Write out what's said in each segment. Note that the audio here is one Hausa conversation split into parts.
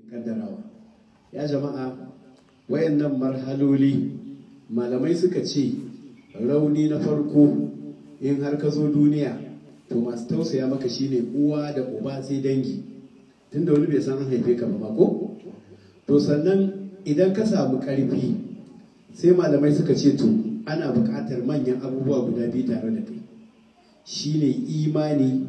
kaddarawa ya jama'a wayannan marhaloli malamai suka ce rauni na farko in har ka zo duniya to masu tausaya maka shine uwa da uba sai dangi tunda wani bai san an haife ka ba ko to sannan idan ka samu karfi sai malamai suka ce to ana buƙatar manyan abubuwa guda biyu tare da kai shine imani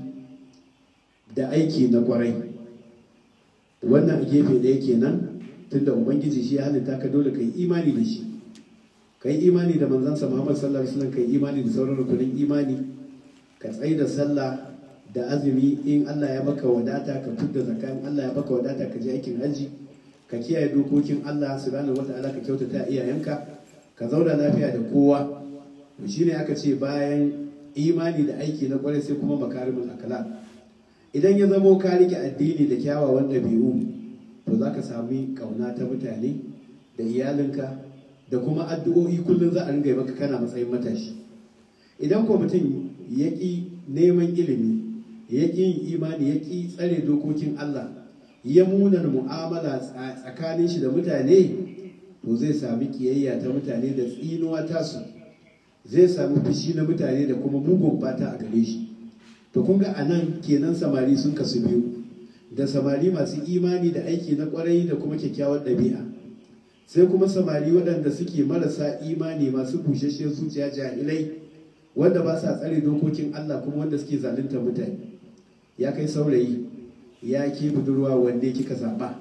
da aiki na kwarai wannan a gefe da yake nan tunda ubangiji shi ya halitta ka dole ka yi imani da shi ka yi imani da manzansa muhammad sallallahu alaihi wasallam ka yi imani da sauran rukunin imani ka tsaye da sallah da azumi in allah ya baka wadata ka fidda zakka in allah ya baka wadata ka je aikin hajji ka kiyaye dokokin allah subhanahu wata'ala ka kyautata iyayenka ka zauna lafiya da kowa to shine aka ce bayan imani da aiki na kwarai sai kuma makarimin akhlaq idan ya zamo ka rike addini da kyawawan ɗabi'u to za ka sami ƙauna ta mutane da iyalinka da kuma addu'o'i kullum za a ringa maka kana matsayin matashi idan ko mutum ya ƙi neman ilimi ya ƙi yin imani ya ƙi tsare dokokin Allah ya munar mu'amala tsakanin shi da mutane to zai sami kiyayya ta mutane da tsinuwa tasu zai sami fushi na mutane da kuma mugun fata a gare shi to kun ga anan kenan samari sun kasu biyu da samari masu imani da aiki na kwarai da kuma kyakkyawar ɗabi'a sai kuma samari waɗanda suke marasa imani masu bushasshiyar zuciya jahilai wanda ba sa tsare dokokin Allah kuma wanda suke zalunta mutane ya kai saurayi ya ke budurwa wanne kika zaɓa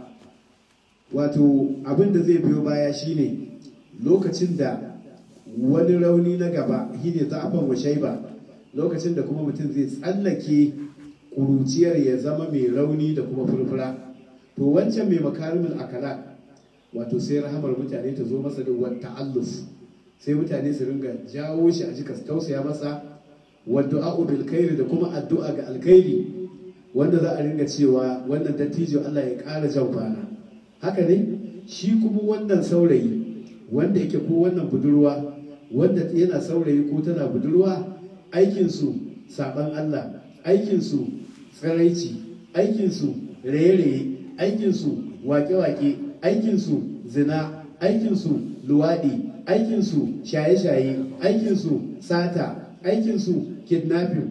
wato abin da zai biyo baya shine lokacin da wani rauni na gaba shine za'afan wa shaiba lokacin da kuma mutum zai tsallake kuruciyar ya zama mai rauni da kuma furfura to wancan mai makarimin akala wato sai rahamar mutane ta zo masa da wata allus sai mutane su ringa jawo shi a jika su tausaya masa wadda bil khairi da kuma addu'a ga alkhairi wanda za a ringa cewa wannan dattijo Allah ya ƙara jan kwana haka ne shi kuma wannan saurayi wanda yake ko wannan budurwa wanda yana saurayi ko tana budurwa aikinsu saban Allah aikinsu tsiraici aikinsu raye-raye aikinsu wake-wake aikinsu zina aikinsu luwaɗi aikinsu shaye-shaye aikinsu sata aikinsu kidnapping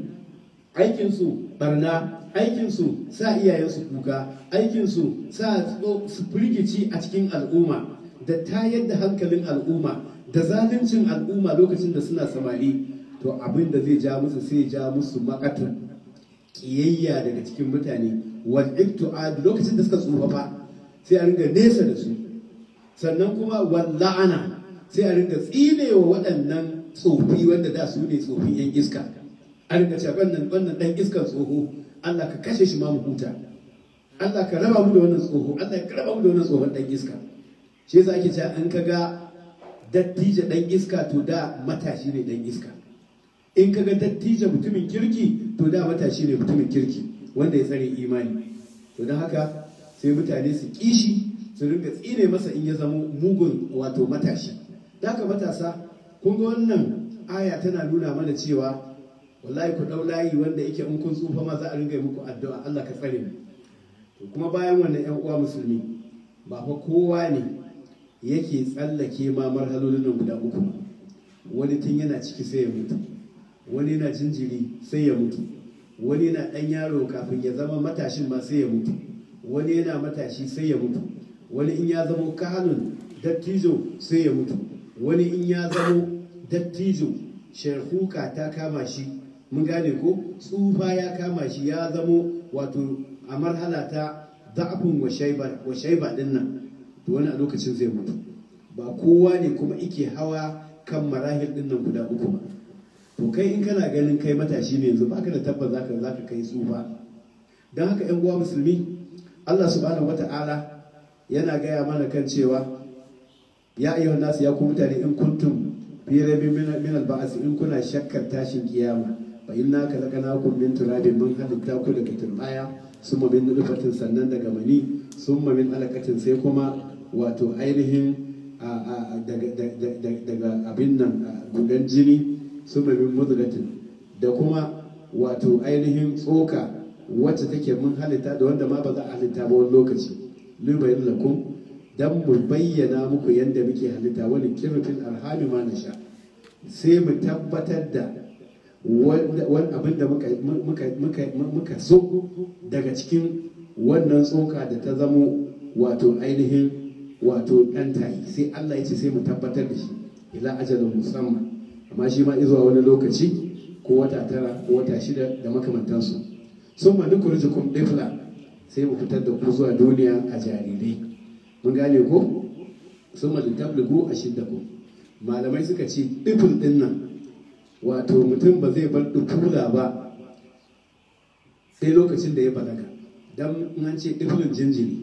aikinsu barna aikinsu sa iyayensu kuka aikinsu sa su firgici a cikin al'umma da tayar da hankalin al'umma da zaluncin al'umma lokacin da suna samari to abin da zai ja musu sai ja musu makatun kiyayya daga cikin mutane wal ibtu'ad lokacin da suka tsufa fa sai a ringa nesa da su sannan kuma wal la'ana sai a ringa tsinewa waɗannan tsofi wanda da su ne tsofin yan iska a ringa cewa wannan wannan dan iskan tsoho Allah ka kashe shi ma mu huta Allah ka raba mu da wannan tsoho Allah ka raba mu da wannan tsohon dan iska shi yasa ake cewa an kaga dattijo dan iska to da matashi ne dan iska in kaga dattijo mutumin kirki to da matashi ne mutumin kirki wanda ya tsare imani to don haka sai mutane su kishi su ringa tsine masa in ya zama mugun wato matashi da haka matasa kun ga wannan aya tana nuna mana cewa wallahi ku dau layi wanda yake in kun tsufa ma za a ringa muku addu'a Allah ka tsare mu to kuma bayan wannan ƴan uwa musulmi ba fa kowa ne yake tsallake ma marhalolin nan guda uku wani tun yana ciki sai ya mutu wani yana jinjiri sai ya mutu wani yana ɗan yaro kafin ya zama matashin ma sai ya mutu wani yana matashi sai ya mutu wani in ya zamo kanun dattijo sai ya mutu wani in ya zamo dattijo sharhuka ta kama shi mun gane ko tsufa ya kama shi ya zamo wato a marhala ta za'afin wa shaiba din nan to wani a lokacin zai mutu ba kowa ne kuma ike hawa kan marahil din nan guda uku ba to kai in kana ganin kai matashi ne yanzu baka da tabbas zaka zaka kai tsufa don haka yan uwa musulmi Allah subhanahu wata'ala yana gaya mana kan cewa ya ayyuhan nasu ya ku mutane in kuntum fi raibin min al-ba'as in kuna shakkar tashin kiyama fa inna khalaqnakum min turabin mun halitta ku daga turbaya summa min nutfatin sannan daga mani summa min alaqatin sai kuma wato ainihin daga abin nan gudan jini summa min mudghatin da kuma wato ainihin tsoka wacce take mun halitta da wanda ma ba za a halitta ba wani lokaci lubayin lakum dan mu bayyana muku yadda muke halitta wani kirfin arhami ma na sha sai mu tabbatar da wani abin da muka so daga cikin wannan tsoka da ta zamo wato ainihin wato ɗan tayi sai Allah ya ce sai mu tabbatar da shi ila ajalin musamman amma shi ma izuwa wani lokaci ko wata tara ko wata shida da makamantansu sun ma duk rijikun ɗifla sai mu fitar da ku zuwa duniya a jarirai mun gane ko sun ma littabligu a shidda ku malamai suka ce ɗifin ɗin nan wato mutum ba zai bar ɗufula ba sai lokacin da ya balaga don in an ce ɗiflin jinjiri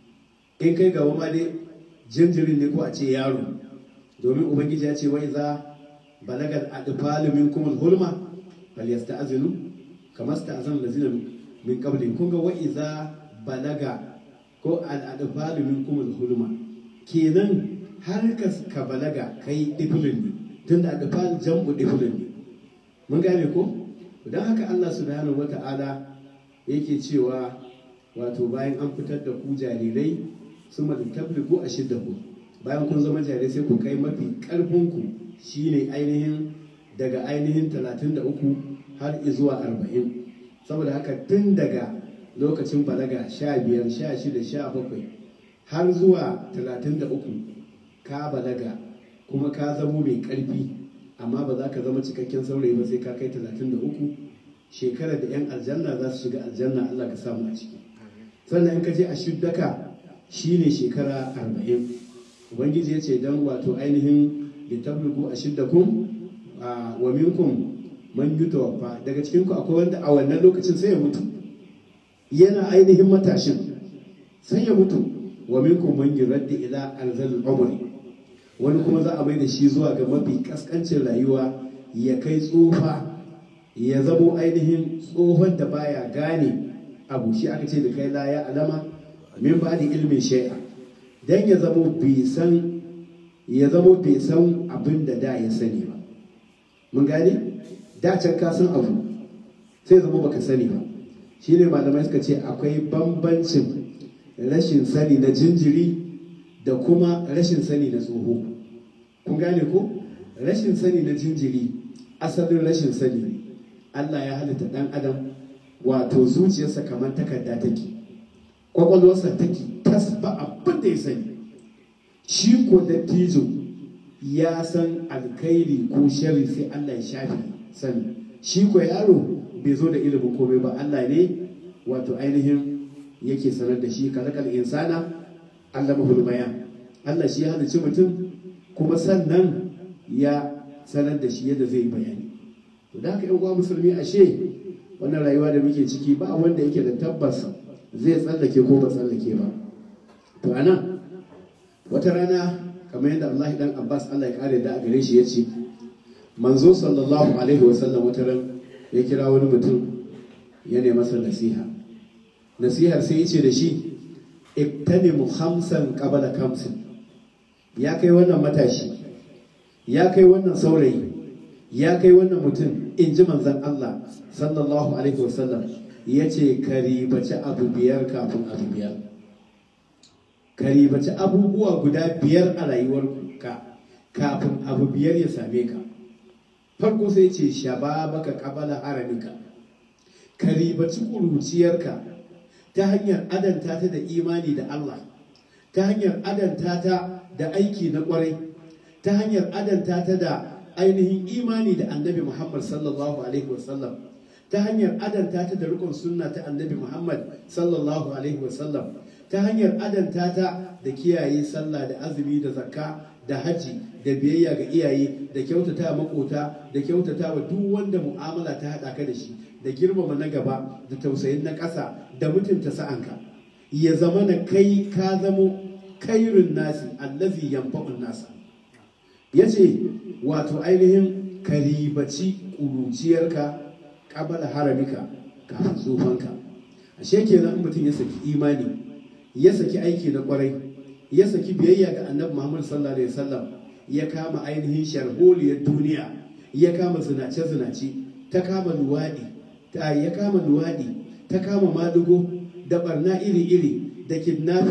in kai gaba ma dai jinjirin ne ko a ce yaro domin ubangiji ya ce wai za balagar adfalu minkum hulma bal yasta'zinu kama sta'zana allazina min qablihim kun ga wa iza balaga ko al adfalu minkum hulma kenan har ka ka balaga kai diflin ne tunda adfal jam'u diflin ne mun gane ko don haka Allah subhanahu wata'ala yake cewa wato bayan an fitar da ku jarirai sun madu tabligu a shidda ku bayan kun zama jarirai sai ku kai mafi karfinku shine ainihin daga ainihin 33 har zuwa 40 saboda haka tun daga lokacin balaga 15 16 17 har zuwa 33 ka balaga kuma ka zamo mai karfi amma ba za ka zama cikakken saurayi ba sai ka kai 33 shekarar da 'yan aljanna za su shiga aljanna Allah ka samu a ciki sannan in ka je a shuddaka shine shekara 40 ubangiji ya ce don wato ainihin da tablugu a shiddakum wa minkum man yutawaffa daga cikin ku akwai wanda a wannan lokacin sai ya mutu yana ainihin matashin sai ya mutu wa minkum man yuraddi ila arzal umri wani kuma za a mai da shi zuwa ga mafi kaskancin rayuwa ya kai tsufa ya zamo ainihin tsohon da baya gane abu shi aka ce da kai la ya alama min ba da ilmin shai'a dan ya zamo bai san ya zamo bai san abin da da ya sani ba mun gane da can ka san abu sai zama baka sani ba shine malamai suka ce akwai bambancin rashin sani na jinjiri da kuma rashin sani na tsoho kun gane ko rashin sani na jinjiri asalin rashin sani ne Allah ya halitta ɗan adam wato zuciyarsa kamar takarda take kwakwalwarsa take tas ba abin da ya sani shi ko dattijo ya san alkhairi ko shari sai Allah ya shafi sani shi ko yaro bai zo da ilimin komai ba Allah ne wato ainihin yake sanar da shi kalakal insana Allah mahul bayan Allah shi ya halicci mutum kuma sannan ya sanar da shi yadda zai bayani to da haka yan uwa musulmi ashe wannan rayuwa da muke ciki ba wanda yake da tabbas zai tsallake ko ba tsallake ba to anan wata rana kamar yadda Allah dan Abbas Allah ya kare da a gare shi yace manzo sallallahu alaihi wasallam wata ran ya kira wani mutum ya ne masa nasiha nasihar sai ya ce da shi iktanimu khamsan qabla khamsin ya kai wannan matashi ya kai wannan saurayi ya kai wannan mutum in ji manzan Allah sallallahu alaihi wasallam ya ce ka ribaci abu biyar kafin abu biyar ka ribaci abubuwa guda biyar a rayuwarka kafin abu biyar ya same ka farko sai ce shababaka qabala haramika ka ribaci ƙuruciyarka ta hanyar adanta ta da imani da Allah ta hanyar adanta ta da aiki na ƙwarai ta hanyar adanta ta da ainihin imani da annabi Muhammad sallallahu alaihi wasallam ta hanyar adanta ta da rikon sunna ta annabi Muhammad sallallahu alaihi wasallam ta hanyar adanta ta da kiyaye sallah da azumi da zakka da haji da biyayya ga iyaye da kyautata makota da kyautata wa duk wanda mu'amala ta haɗa ka da shi da girmama na gaba da tausayin na ƙasa da mutunta sa'anka ya zama na kai ka zamo kairin nasi allazi yanfa'un nasa ya ce wato ainihin karibaci ƙuruciyarka ƙabala haramika kafin tsufanka ashe kenan mutum ya saki imani ya saki aiki na ƙwarai ya saki biyayya ga annabi muhammad sallallahu alaihi wasallam ya kama ainihin sharholiyar duniya ya kama zinace-zinace ta kama luwaɗi ta ya kama luwaɗi ta kama madugo da barna iri-iri da kidnapping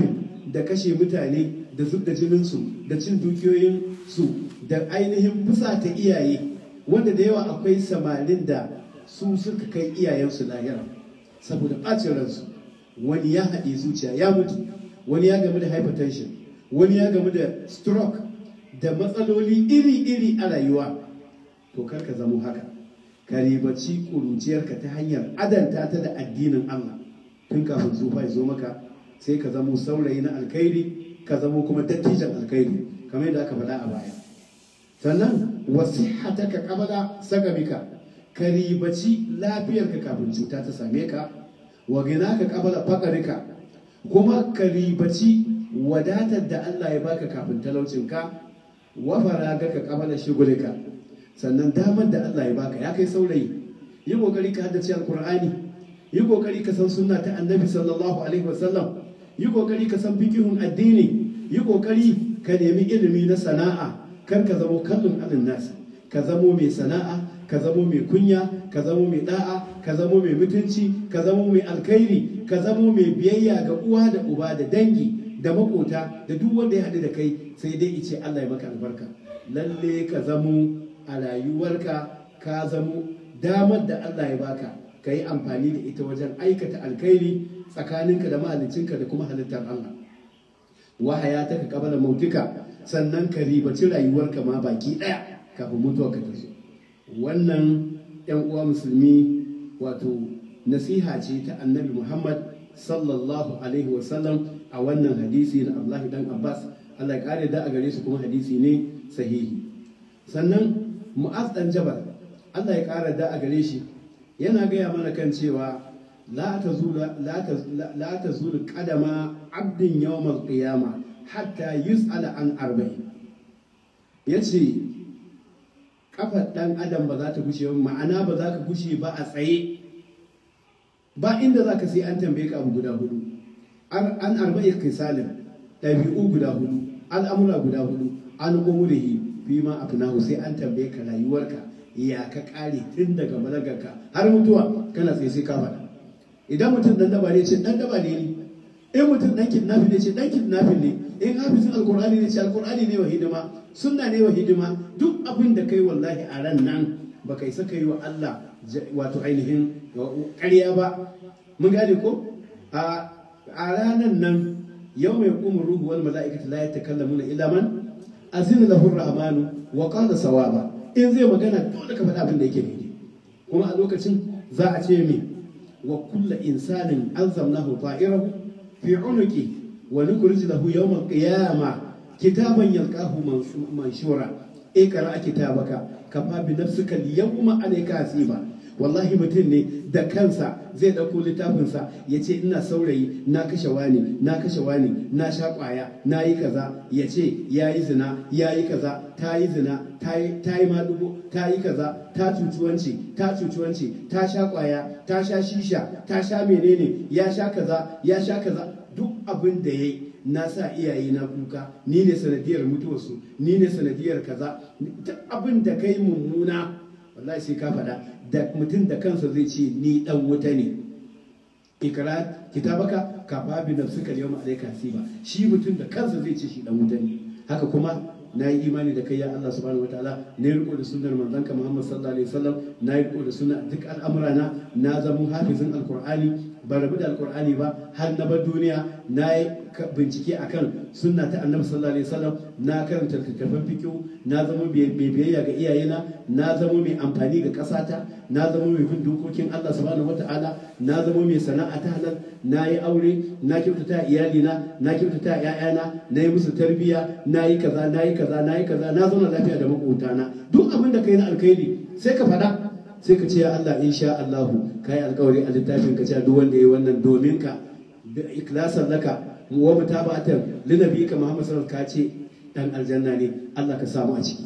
da kashe mutane da zub da jininsu da cin dukiyoyinsu da ainihin fusata iyaye wanda da yawa akwai samarin da su suka kai iyayensu lahira saboda ɓacin ransu wani ya haɗe zuciya ya mutu wani ya gamu da hypertension wani ya gamu da stroke da matsaloli iri-iri a rayuwa to kar ka zamo haka ka ribaci ƙuruciyarka ta hanyar adanta ta da addinin Allah tun kafin tsufa ya zo maka sai ka zamo saurayi na alkhairi ka zamo kuma dattijan alkhairi kamar yadda aka faɗa a baya sannan wasihataka qabla sagamika ka ribaci lafiyarka kafin cuta ta same ka wa ginaka qabla faqarika kuma ka ribaci wadatar da Allah ya baka kafin talaucinka wa faragaka qabla shugulika sannan damar da Allah ya baka ya kai saurayi yi kokari ka haddace alqur'ani yi kokari ka san sunna ta annabi sallallahu alaihi wasallam yi kokari ka san fikihun addini yi kokari ka nemi ilimi na sana'a kar ka zamo kallon alin nasa ka zamo mai sana'a ka zamo mai kunya ka zamo mai da'a ka zamo mai mutunci ka zamo mai alkhairi ka zamo mai biyayya ga uwa da uba da dangi da makota da duk wanda ya haɗu da kai sai dai ice Allah ya maka albarka lalle ka zamo a rayuwarka ka zamo damar da Allah ya baka ka yi amfani da ita wajen aikata alkhairi tsakaninka da mahaliccinka da kuma halittar Allah wahaya ta ka kabala mautuka sannan ka ribaci rayuwarka ma baki ɗaya kafin mutuwarka ta zo wannan yan uwa musulmi wato nasiha ce ta annabi muhammad sallallahu alaihi wasallam a wannan hadisi na abdullahi dan abbas allah ya kare da a gare su kuma hadisi ne sahihi sannan mu'az dan jabal allah ya kare da a gare shi yana gaya mana kan cewa la ta zulu kadama abdin yawmal qiyama hatta yus'ala an arba'in yace kafar dan adam ba za ta gushe ba ma'ana ba za ka gushe ba a tsaye ba inda za ka sai an tambaye ka abu guda hudu an arba'i kisalin ɗabi'u guda hudu al'amura guda hudu an umurihi fi ma afnahu sai an tambaye ka rayuwarka ya ka kare tun daga balagarka har mutuwa kana tsaye sai ka faɗa idan mutum dan daba ne ce dan daba ne ni in mutum dan kidnapping ne ce dan kidnapping ne in hafizin alkur'ani ne ce alkur'ani ne wa hidima sunna ne wa hidima duk abin da kai wallahi a ran nan ba kai saka yi wa Allah wato ainihin ƙarya ba mun gane ko a ranar nan yau mai kuma ruhu wal mala'ikatu la yatakallamuna illa man azina lahu rahmanu wa qala sawaba in zai magana dole ka faɗa abin da yake daidai kuma a lokacin za a ce me wa kulla insanin alzamnahu ta'irahu fi unuqi wa nukhrij lahu yawm al-qiyamah kitaban yalqahu manshura ikra kitabaka kafa bi nafsika al-yawma alayka hasiba wallahi mutum ne da kansa zai ɗauko littafinsa ya ce ina saurayi na kashe wani na kashe wani na sha ƙwaya na yi kaza ya ce ya yi zina ya yi kaza ta yi zina ta yi madugo ta yi kaza ta cucuwanci ta cucuwanci ta sha ƙwaya ta sha shisha ta sha menene ya sha kaza ya sha kaza duk abin da ya yi na sa iyaye na kuka ni ne sanadiyar mutuwarsu ni ne sanadiyar kaza duk abin da kai mummuna wallahi sai ka faɗa da mutum da kansa zai ce ni dan wuta ne ikra kitabaka ka babi nafsika yawma alayka hasiba shi mutum da kansa zai ce shi dan wuta ne haka kuma na yi imani da kai ya Allah subhanahu wataala na yi riko da sunnar manzanka Muhammad sallallahu alaihi wasallam na yi riko da sunna duk al'amura na na zama hafizin alqur'ani ba rabu da alqur'ani ba har na bar duniya na yi bincike akan sunna ta annabi sallallahu alaihi wasallam na karanta littattafan fiqh na zama mai biyayya ga iyayena na zama mai amfani ga kasata na zama mai bin dokokin Allah subhanahu wataala na zama mai sana'a ta halal na yi aure na kyautata iyalina na kyautata ƴaƴana na yi musu tarbiyya na yi kaza na yi kaza na yi kaza na zauna lafiya da makotana duk abin da kai na alkhairi sai ka faɗa sai ka ce ya Allah insha Allah kai alkawari a littafin ka ce duk wanda yayi wannan domin ka da ikhlasan laka wa mutabatan linabiyika Muhammad sallallahu alaihi wasallam ka ce dan aljanna ne Allah ka samu a ciki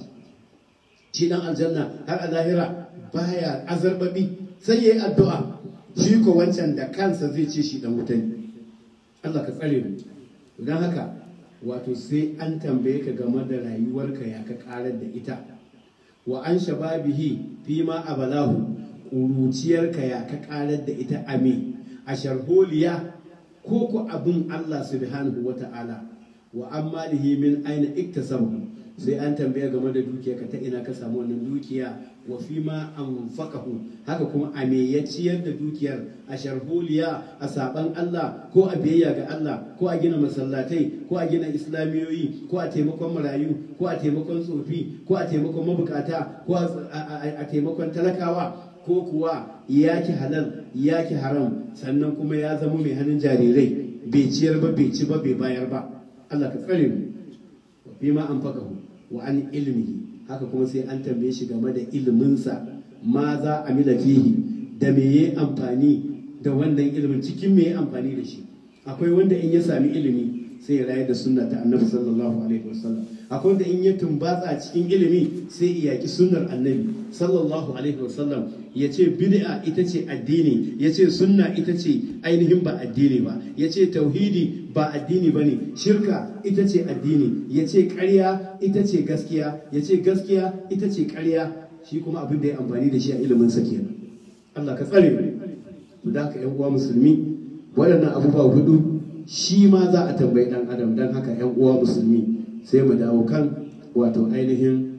shi dan aljanna har a lahira baya azarbabi sai yayi addu'a shi ko wancan da kansa zai ce shi dan wuta ne Allah ka tsare mu don haka wato sai an tambaye ka game da rayuwarka ya ka karar da ita wa an shababihi fi ma abalahu ƙuruciyarka ya ka karar da ita ame a sharholiya ko ku abin Allah subhanahu wa ta'ala wa ammalihi min aina iktasabu sai an tambaya game da dukiya ka ta ina ka samu wannan dukiya wa fi ma anfaqahu haka kuma a me ya ciyar da dukiyar a sharholiya a saban Allah ko a biyayya ga Allah ko a gina masallatai ko a gina islamiyoyi ko a taimakon marayu ko a taimakon tsofi ko a taimakon mabukata ko a taimakon talakawa ko kuwa yaki halal yaki haram sannan kuma ya zama mai hannun jarirai bai ciyar ba bai ci ba bai bayar ba Allah ka tsare mu fi ma anfaqahu wa an ilmihi haka kuma sai an tambaye shi game da iliminsa ma za a mila fihi da me ya amfani da wannan ilimin cikin me ya amfani da shi akwai wanda in ya sami ilimi sai ya rayar da sunna ta annabi sallallahu alaihi wasallam akwai wanda in ya tumbatsa cikin ilimi sai ya yaki sunnar annabi sallallahu alaihi wasallam ya ce bid'a ita ce addini ya ce sunna ita ce ainihin ba addini ba ya ce tauhidi ba addini ba ne shirka ita ce addini ya ce ƙarya ita ce gaskiya ya ce gaskiya ita ce ƙarya shi kuma abin da ya amfani da shi a ilimin sa kenan Allah ka tsare mu da haka yan uwa musulmi waɗannan abubuwa hudu shi ma za a tambayi ɗan adam don haka yan uwa musulmi sai mu dawo kan wato ainihin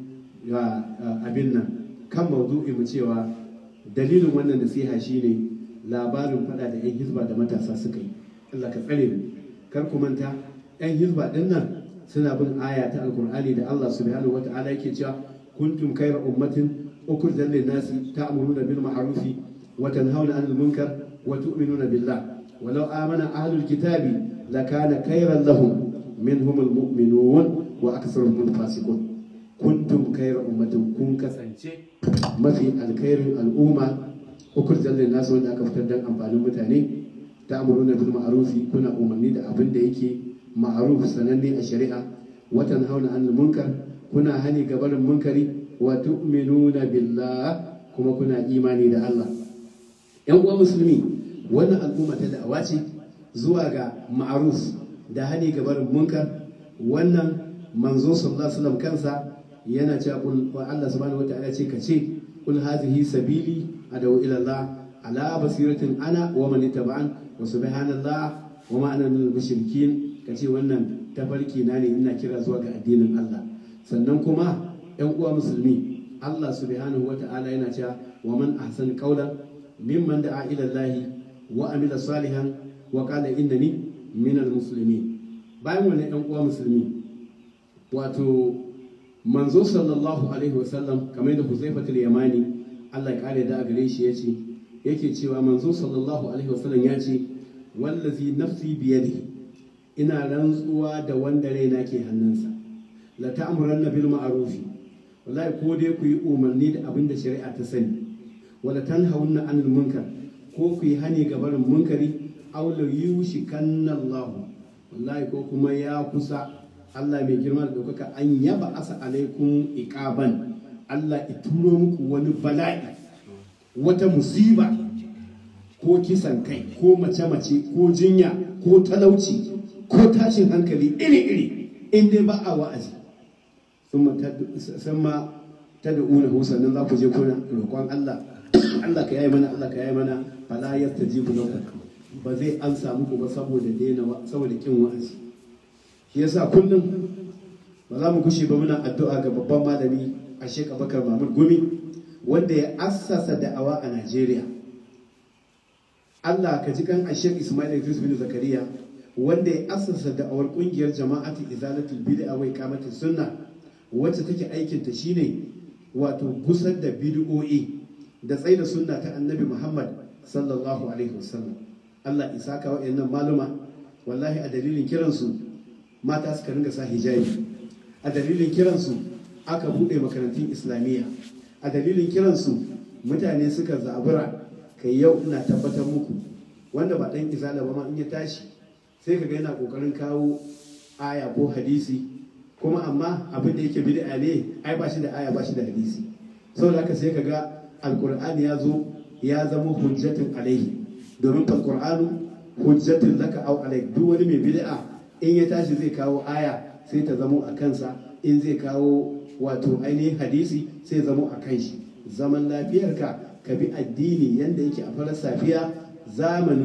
abin nan kan maudu'i mu cewa dalilin wannan nasiha shine labarin fada da 'yan hizba da matasa suka yi Allah ka tsare mu kar ku manta 'yan hizba din nan suna bin aya ta alkur'ani da Allah subhanahu wata'ala yake cewa kuntum khayra ummatin ukhrijat lin-nasi ta'muruna bil ma'ruf wa tanhauna 'anil munkar wa tu'minuna billah walau amana ahlul kitabi lakana khayran lahum minhum al-mu'minun wa aktharuhum al-fasiqun kuntum khayra ummatin kun kasance mafi alkhairin al'umma ukhrijat lin-nasi wanda aka fitar dan amfanin mutane ta'muruna bil ma'rufi kuna umarni da abin da yake ma'ruf sananne a shari'a wa tanhauna 'anil munkar kuna hani ga barin munkari wa tu'minuna billah kuma kuna imani da Allah yan uwa musulmi wannan al'umma ta da'awa ce zuwa ga ma'ruf da hani ga barin munkar wannan manzo sallallahu alaihi wasallam kansa yana cewa kul wa Allah subhanahu wataala ce kace kul hadhihi sabili adaw ila Allah ala basiratin ana wa man ittaba'an wa subhanallah wa ma ana minal mushrikin kace wannan tafarki na ne ina kira zuwa ga addinin Allah sannan kuma yan uwa musulmi Allah subhanahu wataala yana cewa wa man ahsan qawlan mimman da'a ila Allah wa amila salihan wa qala innani minal muslimin bayan wannan yan uwa musulmi wato manzo sallallahu alaihi wasallam kamar da huzaifatul yamani Allah ya kare da a gare shi yace yake cewa manzo sallallahu alaihi wasallam ya ce wallazi nafsi biyadihi ina rantsuwa da wanda raina ke hannunsa la ta'muranna bil ma'rufi wallahi ko dai ku yi umarni da abin da shari'a ta sani wala tanhawunna anil munkar ko ku yi hani ga barin munkari aw la yushikanna Allah wallahi ko kuma ya kusa Allah mai girma da ɗaukaka an yaba asa alaikum iqaban Allah ya turo muku wani bala'i wata musiba ko kisan kai ko mace-mace ko jinya ko talauci ko tashin hankali iri-iri in dai ba a wa'azi sun ma ta da una sannan za ku je kuna roƙon Allah Allah ka yayi mana Allah ka yayi mana fala yastajibu lakum ba zai amsa muku ba saboda daina saboda kin wa'azi shi yasa kullum ba za mu kushe ba muna addu'a ga babban malami a Sheikh Abubakar Mahmud Gumi wanda ya assasa da'awa a Najeriya Allah ka ji kan Sheikh Ismail Idris bin Zakariya wanda ya assasa da'awar kungiyar jama'atu izalatul bid'a wa iqamatus sunna wacce take aikin ta shine wato gusar da bid'o'i da tsaida sunna ta Annabi Muhammad sallallahu alaihi wasallam Allah isa ka wa'annan maluma wallahi a dalilin kiransu mata suka ringa sa hijabi a dalilin kiransu aka buɗe makarantun islamiyya a dalilin kiransu mutane suka zabura kai yau ina tabbatar muku wanda ba ɗan izala ba ma in ya tashi sai kaga yana ƙoƙarin kawo aya ko hadisi kuma amma abin da yake bid'a ne ai ba shi da aya ba shi da hadisi saboda haka sai kaga alqur'ani ya zo ya zama hujjatun alaihi domin alqur'anu hujjatun laka au alaik duk wani mai bid'a in ya tashi zai kawo aya sai ta zamo a kansa in zai kawo wato ainihin hadisi sai zamo a kan shi zaman lafiyarka ka bi addini yadda yake a farar safiya zamanin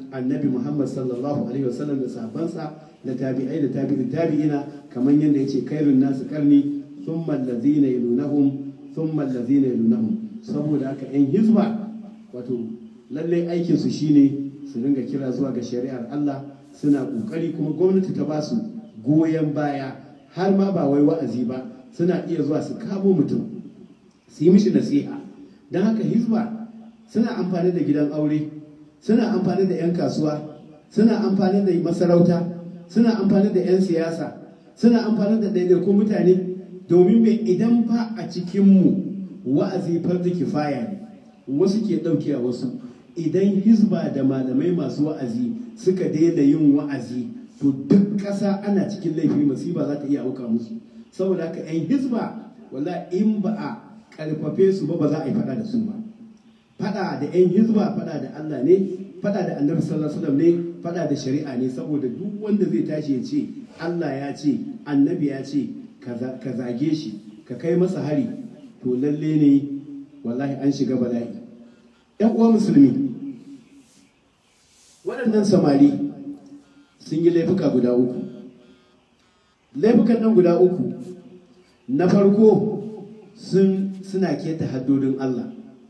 annabi muhammad sallallahu alaihi wasallam da sahabbansa da tabi'ai da tabi'i tabi'ina kamar yadda yace kairun nasu karni thumma allazina yalunahum thumma allazina yalunahum saboda haka yan hizba wato lallai aikin su shine su ringa kira zuwa ga shari'ar Allah suna kokari kuma gwamnati ta ba su goyon baya har ma ba wai wa'azi ba suna iya zuwa su kamo mutum su yi mishi nasiha don haka hizba suna amfani da gidan aure suna amfani da 'yan kasuwa suna amfani da masarauta suna amfani da 'yan siyasa suna amfani da ɗaiɗaikun mutane domin mai idan fa a cikinmu wa'azi farzi kifaya ne wasu ke ɗauke a wasu idan hizba da malamai masu wa'azi suka daina yin wa'azi to duk ƙasa ana cikin laifi masifa za ta iya auka musu saboda haka 'yan hizba wala in ba a ƙarfafe su ba ba za a yi faɗa da su ba faɗa da 'yan hizba faɗa da Allah ne faɗa da annabi sallallahu alaihi wasallam ne faɗa da shari'a ne saboda duk wanda zai tashi ya ce Allah ya ce annabi ya ce ka zage shi ka kai masa hari to lalle ne wallahi an shiga bala'i ‘yan uwa musulmi waɗannan samari sun yi laifuka guda uku laifukan nan guda uku na farko suna keta haddodin Allah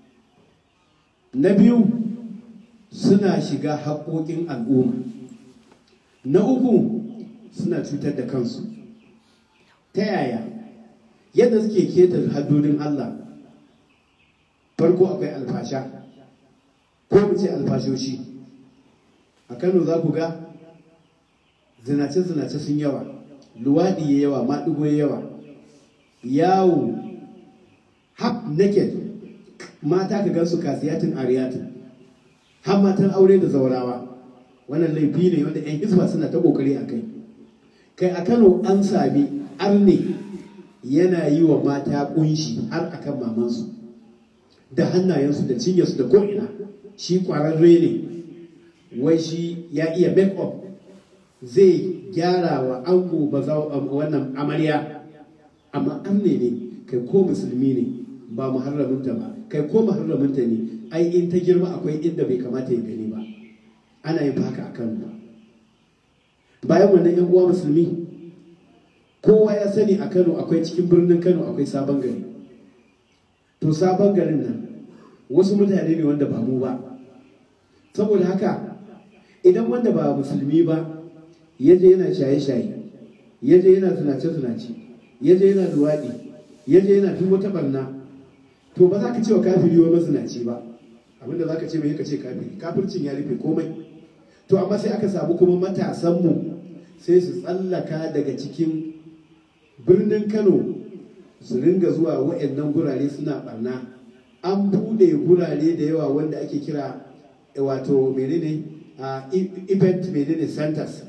na biyu suna shiga haƙoƙin al'umma na uku suna cutar da kansu ta yaya yadda suke keta haddodin Allah farko akwai alfasha ko mu ce alfashoshi a kano za ku ga zinace-zinace sun yawa luwaɗi ya yawa maɗigo ya yawa yawo half naked mata ka gansu kasiyatin ariyatin har matan aure da zaurawa wannan laifi ne wanda 'yan hizba suna ta kokari a kai kai a kano an sami arne yana yi wa mata kunshi har akan mamansu da hannayensu da cinyarsu da ko'ina shi kwararre ne wai shi ya iya make up zai gyara wa ango ba wannan amarya amma arne ne kai ko musulmi ne ba muharraminta ba kai ko muharraminta ne ai in ta girma akwai inda bai kamata ya gani ba ana yin haka a kano bayan wannan yan uwa musulmi kowa ya sani a kano akwai cikin birnin kano akwai sabon gari to sabon garin nan wasu mutane ne wanda ba mu ba saboda haka idan wanda ba musulmi ba ya je yana shaye-shaye ya je yana zinace-zinace ya je yana luwaɗi ya je yana duk wata barna to ba za ka ce wa kafiri wa mazinaci ba abinda za ka ce mai ka ce kafiri kafircin ya rufe komai to amma sai aka samu kuma matasanmu sai su tsallaka daga cikin birnin kano su ringa zuwa wa'annan gurare suna barna an bude gurare da yawa wanda ake kira wato menene event menene centers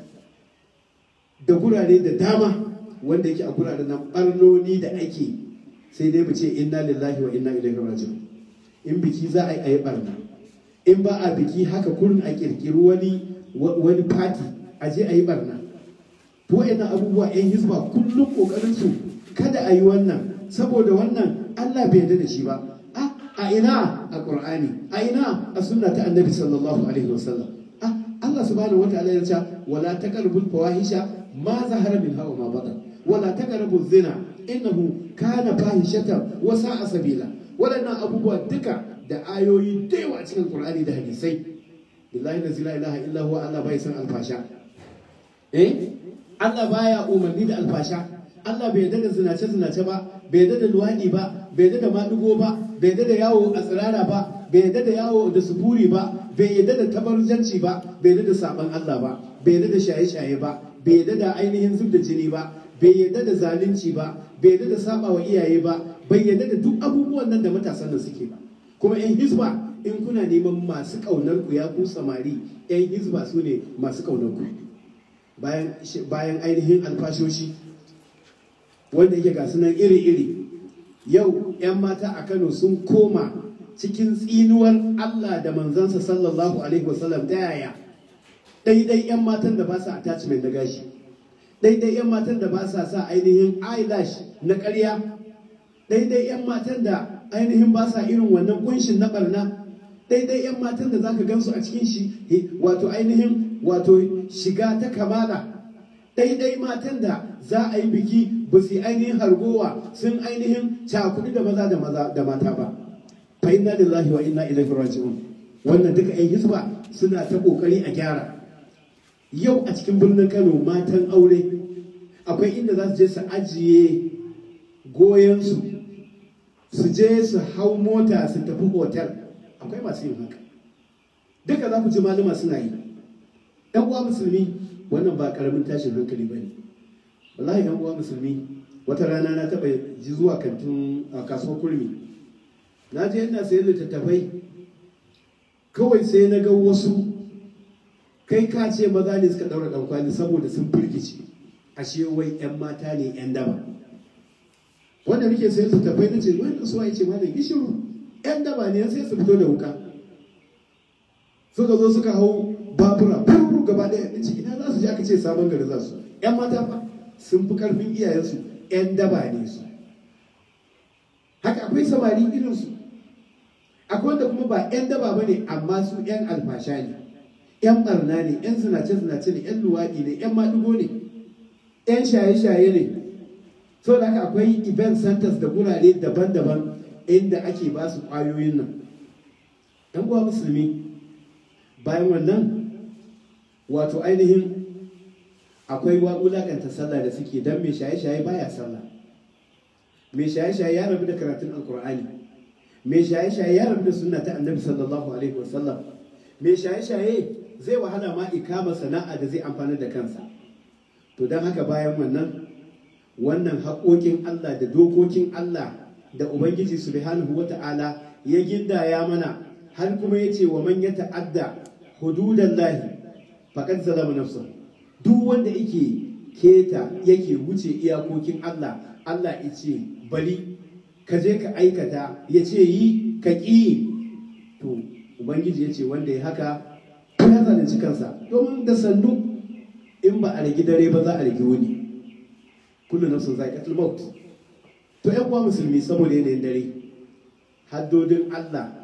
da gurare da dama wanda yake a guraren nan barnoni da ake sai dai mu ce inna lillahi wa inna ilaihi raji'un in biki za a yi barna in ba a biki haka kurin a kirkiri wani wani party a je a yi barna to wayannan abubuwa yan hizba kullum kokarin su kada a yi wannan saboda wannan Allah bai yarda da shi ba a ina a Qur'ani a ina a sunna ta Annabi sallallahu alaihi wasallam Allah subhanahu wataala ya ce wala taqrabul fawahisha ma zahara min hawa ma batan wala taqrabuz zina innahu kana fahishatan wa sa'a sabila waɗannan abubuwa duka da ayoyi da yawa cikin Qur'ani da hadisai billahi la ilaha illa huwa Allah bai san alfasha eh Allah baya umarni da alfasha Allah bai yarda da zinace zinace ba bai yarda da luwadi ba bai yarda da madugo ba bai yarda da yawo a tsirara ba bai yarda da yawo da sufuri ba bai yarda da tabarjanci ba bai yarda da saban Allah ba bai yarda da shaye-shaye ba bai yarda da ainihin zub da jini ba bai yarda da zalunci ba bai yarda da saba wa iyaye ba bai yarda da duk abubuwan nan da matasan nan suke ba kuma yan hizba in kuna neman masu kaunar ku ya ku samari yan hizba su ne masu kaunar ku bayan bayan ainihin alfashoshi wanda yake ga sunan iri-iri yau 'yan mata a kano sun koma cikin tsinuwar allah da manzansa sallallahu alaihi wasallam ta yaya daidai 'yan matan da ba sa attachment na gashi daidai 'yan matan da ba sa sa ainihin eyelash na ƙarya daidai 'yan matan da ainihin ba sa irin wannan kunshin na barna daidai 'yan matan da zaka gansu a cikin shi wato ainihin wato shiga ta kamala daidai matan da za a yi biki ba su ainihin hargowa sun ainihin cakuɗi da maza da maza da mata ba fa inna lillahi wa inna ilaihi raji'un wannan duka 'yan hisba suna ta kokari a gyara yau a cikin birnin Kano matan aure akwai inda za su je su ajiye goyonsu su je su hau mota su tafi hotel akwai masu yin haka duka za ku ji malama suna yi ɗan uwa musulmi wannan ba ƙaramin tashin hankali ba ne wallahi ɗan uwa musulmi wata rana na taɓa ji zuwa kantin a kasuwar kurmi na je ina sayan littattafai kawai sai na ga wasu kai ka ce maza ne suka ɗaura ɗankwali saboda sun firgice ashe wai 'yan mata ne 'yan daba wanda muke sayan littattafai na ce wani suwa ya ce malam gishiru 'yan daba ne sai su fito da wuka suka zo suka hau babura furu gaba ɗaya in ce ina za su je aka ce sabon gari za su 'yan mata fa sun fi karfin iyayensu 'yan daba ne su haka akwai samari irinsu akwai wanda kuma ba 'yan daba ba ne amma su 'yan alfasha ne 'yan barna ne 'yan zinace-zinace ne 'yan luwaɗi ne 'yan maɗigo ne 'yan shaye-shaye ne so da haka akwai event centers da gurare daban-daban inda ake ba su ƙwayoyin nan ɗan uwa musulmi bayan wannan wato ainihin akwai wulaƙanta sallah da suke don mai shaye-shaye baya sallah mai shaye-shaye ya rabu da karatun alkur'ani mai shaye-shaye ya rabu da sunna ta annabi sallallahu alaihi wasallam mai shaye-shaye zai wahala ma ikama sana'a da zai amfani da kansa to don haka bayan wannan wannan haƙoƙin Allah da dokokin Allah da Ubangiji subhanahu wa ta'ala ya gindaya mana har kuma ya ce wa man ya ta'adda hududan lahi faƙad zalama nafsa duk wanda yake keta yake wuce iyakokin Allah Allah ya ce bari ka je ka aikata ya ce yi ka ƙi to Ubangiji ya ce wanda ya haka ya zalunci kansa domin da sannu in ba a rigi dare ba za a rigi wuni kullu nafsin za'iqatul maut to ƴan uwa musulmi saboda yanayin dare haddodin Allah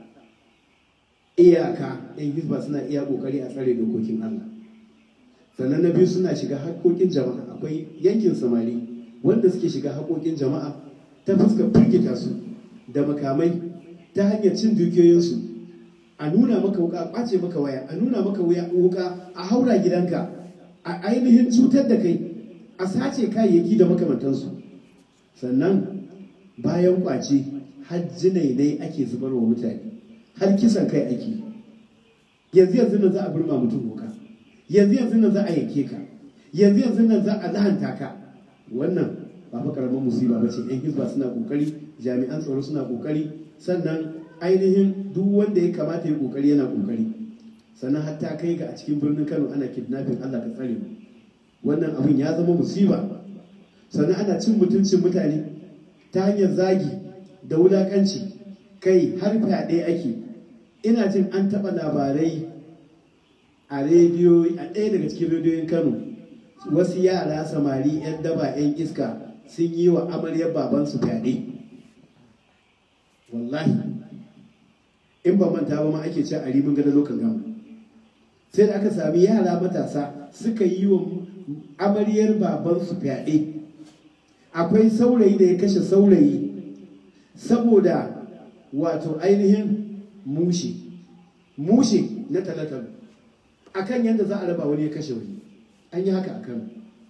iyaka ɗan hizba suna iya ƙoƙari a tsare dokokin Allah sannan na biyu suna shiga haƙoƙin jama'a akwai yankin samari wanda suke shiga haƙoƙin jama'a ta fuskar firgita su da makamai ta hanyar cin dukiyoyinsu a nuna maka wuka a ƙwace maka waya a nuna maka wuka a haura gidanka a ainihin cutar da kai a sace kayayyaki da makamantansu sannan bayan ƙwace har jinainai ake zubarwa mutane har kisan kai ake yanzu yanzu nan za a burma mutum wuka yanzu yanzu nan za a yanke ka yanzu yanzu nan za a lahanta ka wannan ba fa karamin musiba ba ce yan hizba suna kokari jami'an tsaro suna kokari sannan ainihin duk wanda ya kamata ya kokari yana kokari sannan hatta kai ga a cikin birnin Kano ana kidnapping Allah ka tsare mu wannan abin ya zama musiba sannan ana cin mutuncin mutane ta hanyar zagi da wulakanci kai har fyaɗe ake ina jin an taɓa labarai a rediyo a ɗaya daga cikin rediyoyin Kano wasu yara samari 'yan daba 'yan iska sun yi wa amaryar babansu fyaɗe wallahi in ba manta ba ma ake ce a rimin gada lokan gama sai da aka sami yara matasa suka yi wa amaryar babansu fyaɗe akwai saurayi da ya kashe saurayi saboda wato ainihin mushe mushe na talatalu akan yadda za a raba wani ya kashe wani an yi haka a kano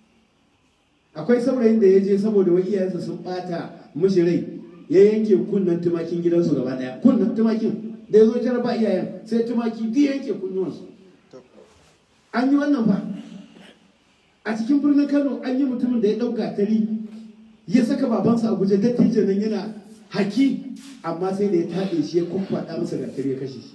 akwai saurayin da ya je saboda wani iyayensa sun bata mishi rai ya yanke kunnan tumakin gidansu gaba daya kunnan tumakin da ya zo tara ba iyayen sai tumaki biyu yanke kunnuwansu an yi wannan ba a cikin birnin kano an yi mutumin da ya ɗauka tari ya saka babansa a guje dattijo nan yana haki amma sai da ya taɗe shi ya kumfaɗa masa gatari ya kashe shi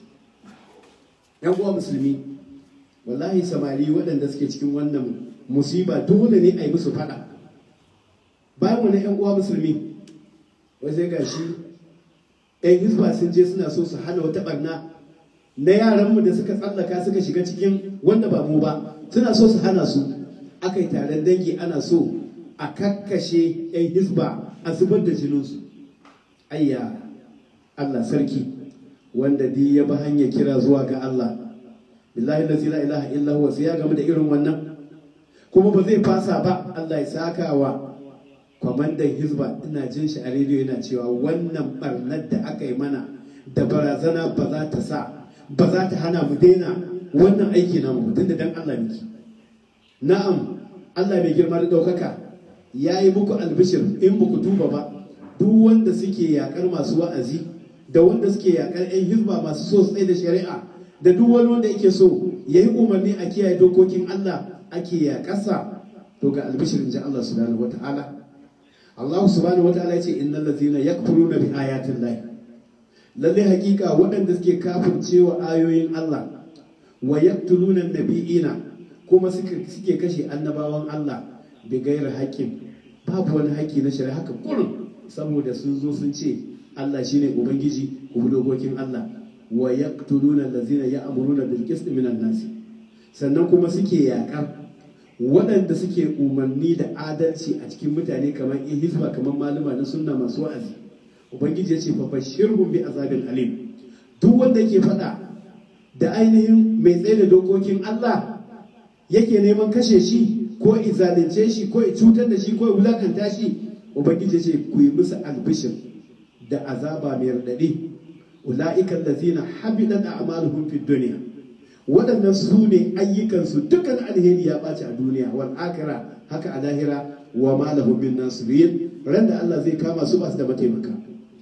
yan uwa musulmi wallahi samari waɗanda suke cikin wannan musiba dole ne a yi musu faɗa bayan wani yan uwa musulmi wai sai gashi yan hizba sun je suna so su hana wata barna na yaranmu da suka tsallaka suka shiga cikin wanda ba mu ba suna so su hana su aka yi taron dangi ana so a kakkashe yan hizba a zubar da jininsu ayya allah sarki wanda di ya bi hanyar kira zuwa ga Allah billahi la ilaha illa huwa sai ya game da irin wannan kuma ba zai fasa ba Allah ya saka wa kwamandan hizba ina jin shi a rediyo yana cewa wannan barnar da aka yi mana da barazana ba za ta sa ba za ta hana mu daina wannan aiki na mu tun da dan Allah miki na'am Allah mai girma da ɗaukaka ya yi muku albishir in ba ku tuba ba duk wanda suke yakar masu wa'azi da wanda suke yakar 'yan hizba masu so tsaye da shari'a da duk wani wanda yake so ya yi umarni a kiyaye dokokin Allah ake yakarsa to ga albishirin ji Allah subhanahu wata'ala Allah subhanahu wata'ala ya ce innal ladzina yakfuruna bi ayatin lahi lalle hakika waɗanda suke kafircewa ayoyin Allah wa yaqtuluna nabiyina kuma suke kashe annabawan Allah bi gaira haƙƙin babu wani haƙƙi na shari'a haka kurin saboda sun zo sun ce Allah shine ubangiji ku dokokin Allah wa yaqtuluna allazina ya'muruna bil qist minan nas sannan kuma suke yaƙar waɗanda suke umarni da adalci a cikin mutane kamar in hizba kamar malama na sunna masu wa'azi ubangiji ya ce fa bashirhum bi azabin alim duk wanda yake faɗa da ainihin mai tsaye da dokokin Allah yake neman kashe shi ko izalince shi ko cutar da shi ko wulakanta shi ubangiji ce ku yi musu albishir da azaba mai raɗaɗi ula'ikan lazina habidat a'maluhum fid dunya waɗannan su ne ayyukansu dukkan alheri ya ɓaci a duniya wal akira haka a lahira wa ma lahum min nasirin ran da Allah zai kama su ba su da mataimaka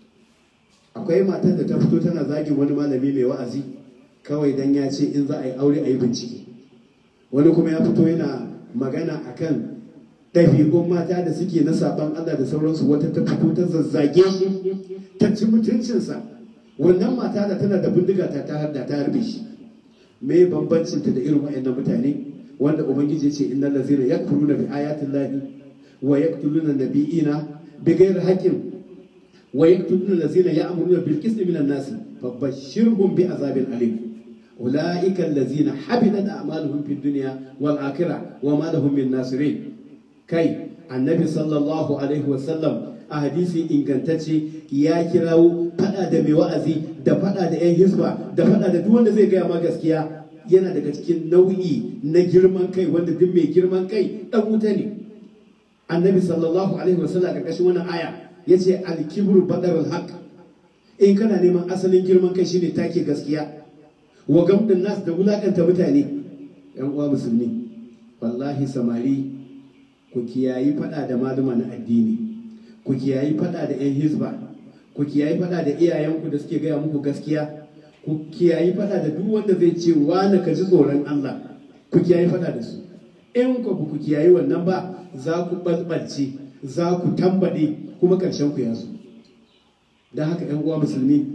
akwai matar da ta fito tana zagin wani malami mai wa'azi kawai dan ya ce in za a yi aure a yi bincike wani kuma ya fito yana magana akan ɗabi'un mata da suke na saban Allah da sauransu wata ta fito ta zazzage shi ta ci mutuncinsa wannan mata da tana da bindiga ta ta harda ta harbe shi me bambancin ta da irin waɗannan mutane wanda ubangiji ya ce innal ladzina yakfuruna bi ayati llahi wa yaqtuluna nabiyina bi ghairi haqqin wa yaqtuluna allazina ya'muruna bil qisti minan nas fabashshirhum bi azabin alim ulaika allazina habidat a'maluhum fid dunya wal akhirah wa ma lahum min nasirin kai annabi sallallahu alaihi wasallam a hadisi ingantacce ya kirawo fada da mai wa'azi da fada da yan hisba da fada da duk wanda zai gaya ma gaskiya yana daga cikin nau'i na girman kai wanda duk mai girman kai dan wuta ne annabi sallallahu alaihi wasallam karkashin wannan aya yace al-kibru badarul haqq in kana neman asalin girman kai shine take gaskiya wa gamdin nas da wulakanta mutane yan uwa musulmi wallahi samari ku kiyayi fada da maluma na addini ku kiyayi fada da 'yan hizba ku kiyayi fada da iyayenku da suke gaya muku gaskiya ku kiyayi fada da duk wanda zai ce wani ka ji tsoron Allah ku kiyayi fada da su in ku ku kiyayi wannan ba za ku balbalce za ku tambade kuma ƙarshen ku ya zo don haka 'yan uwa musulmi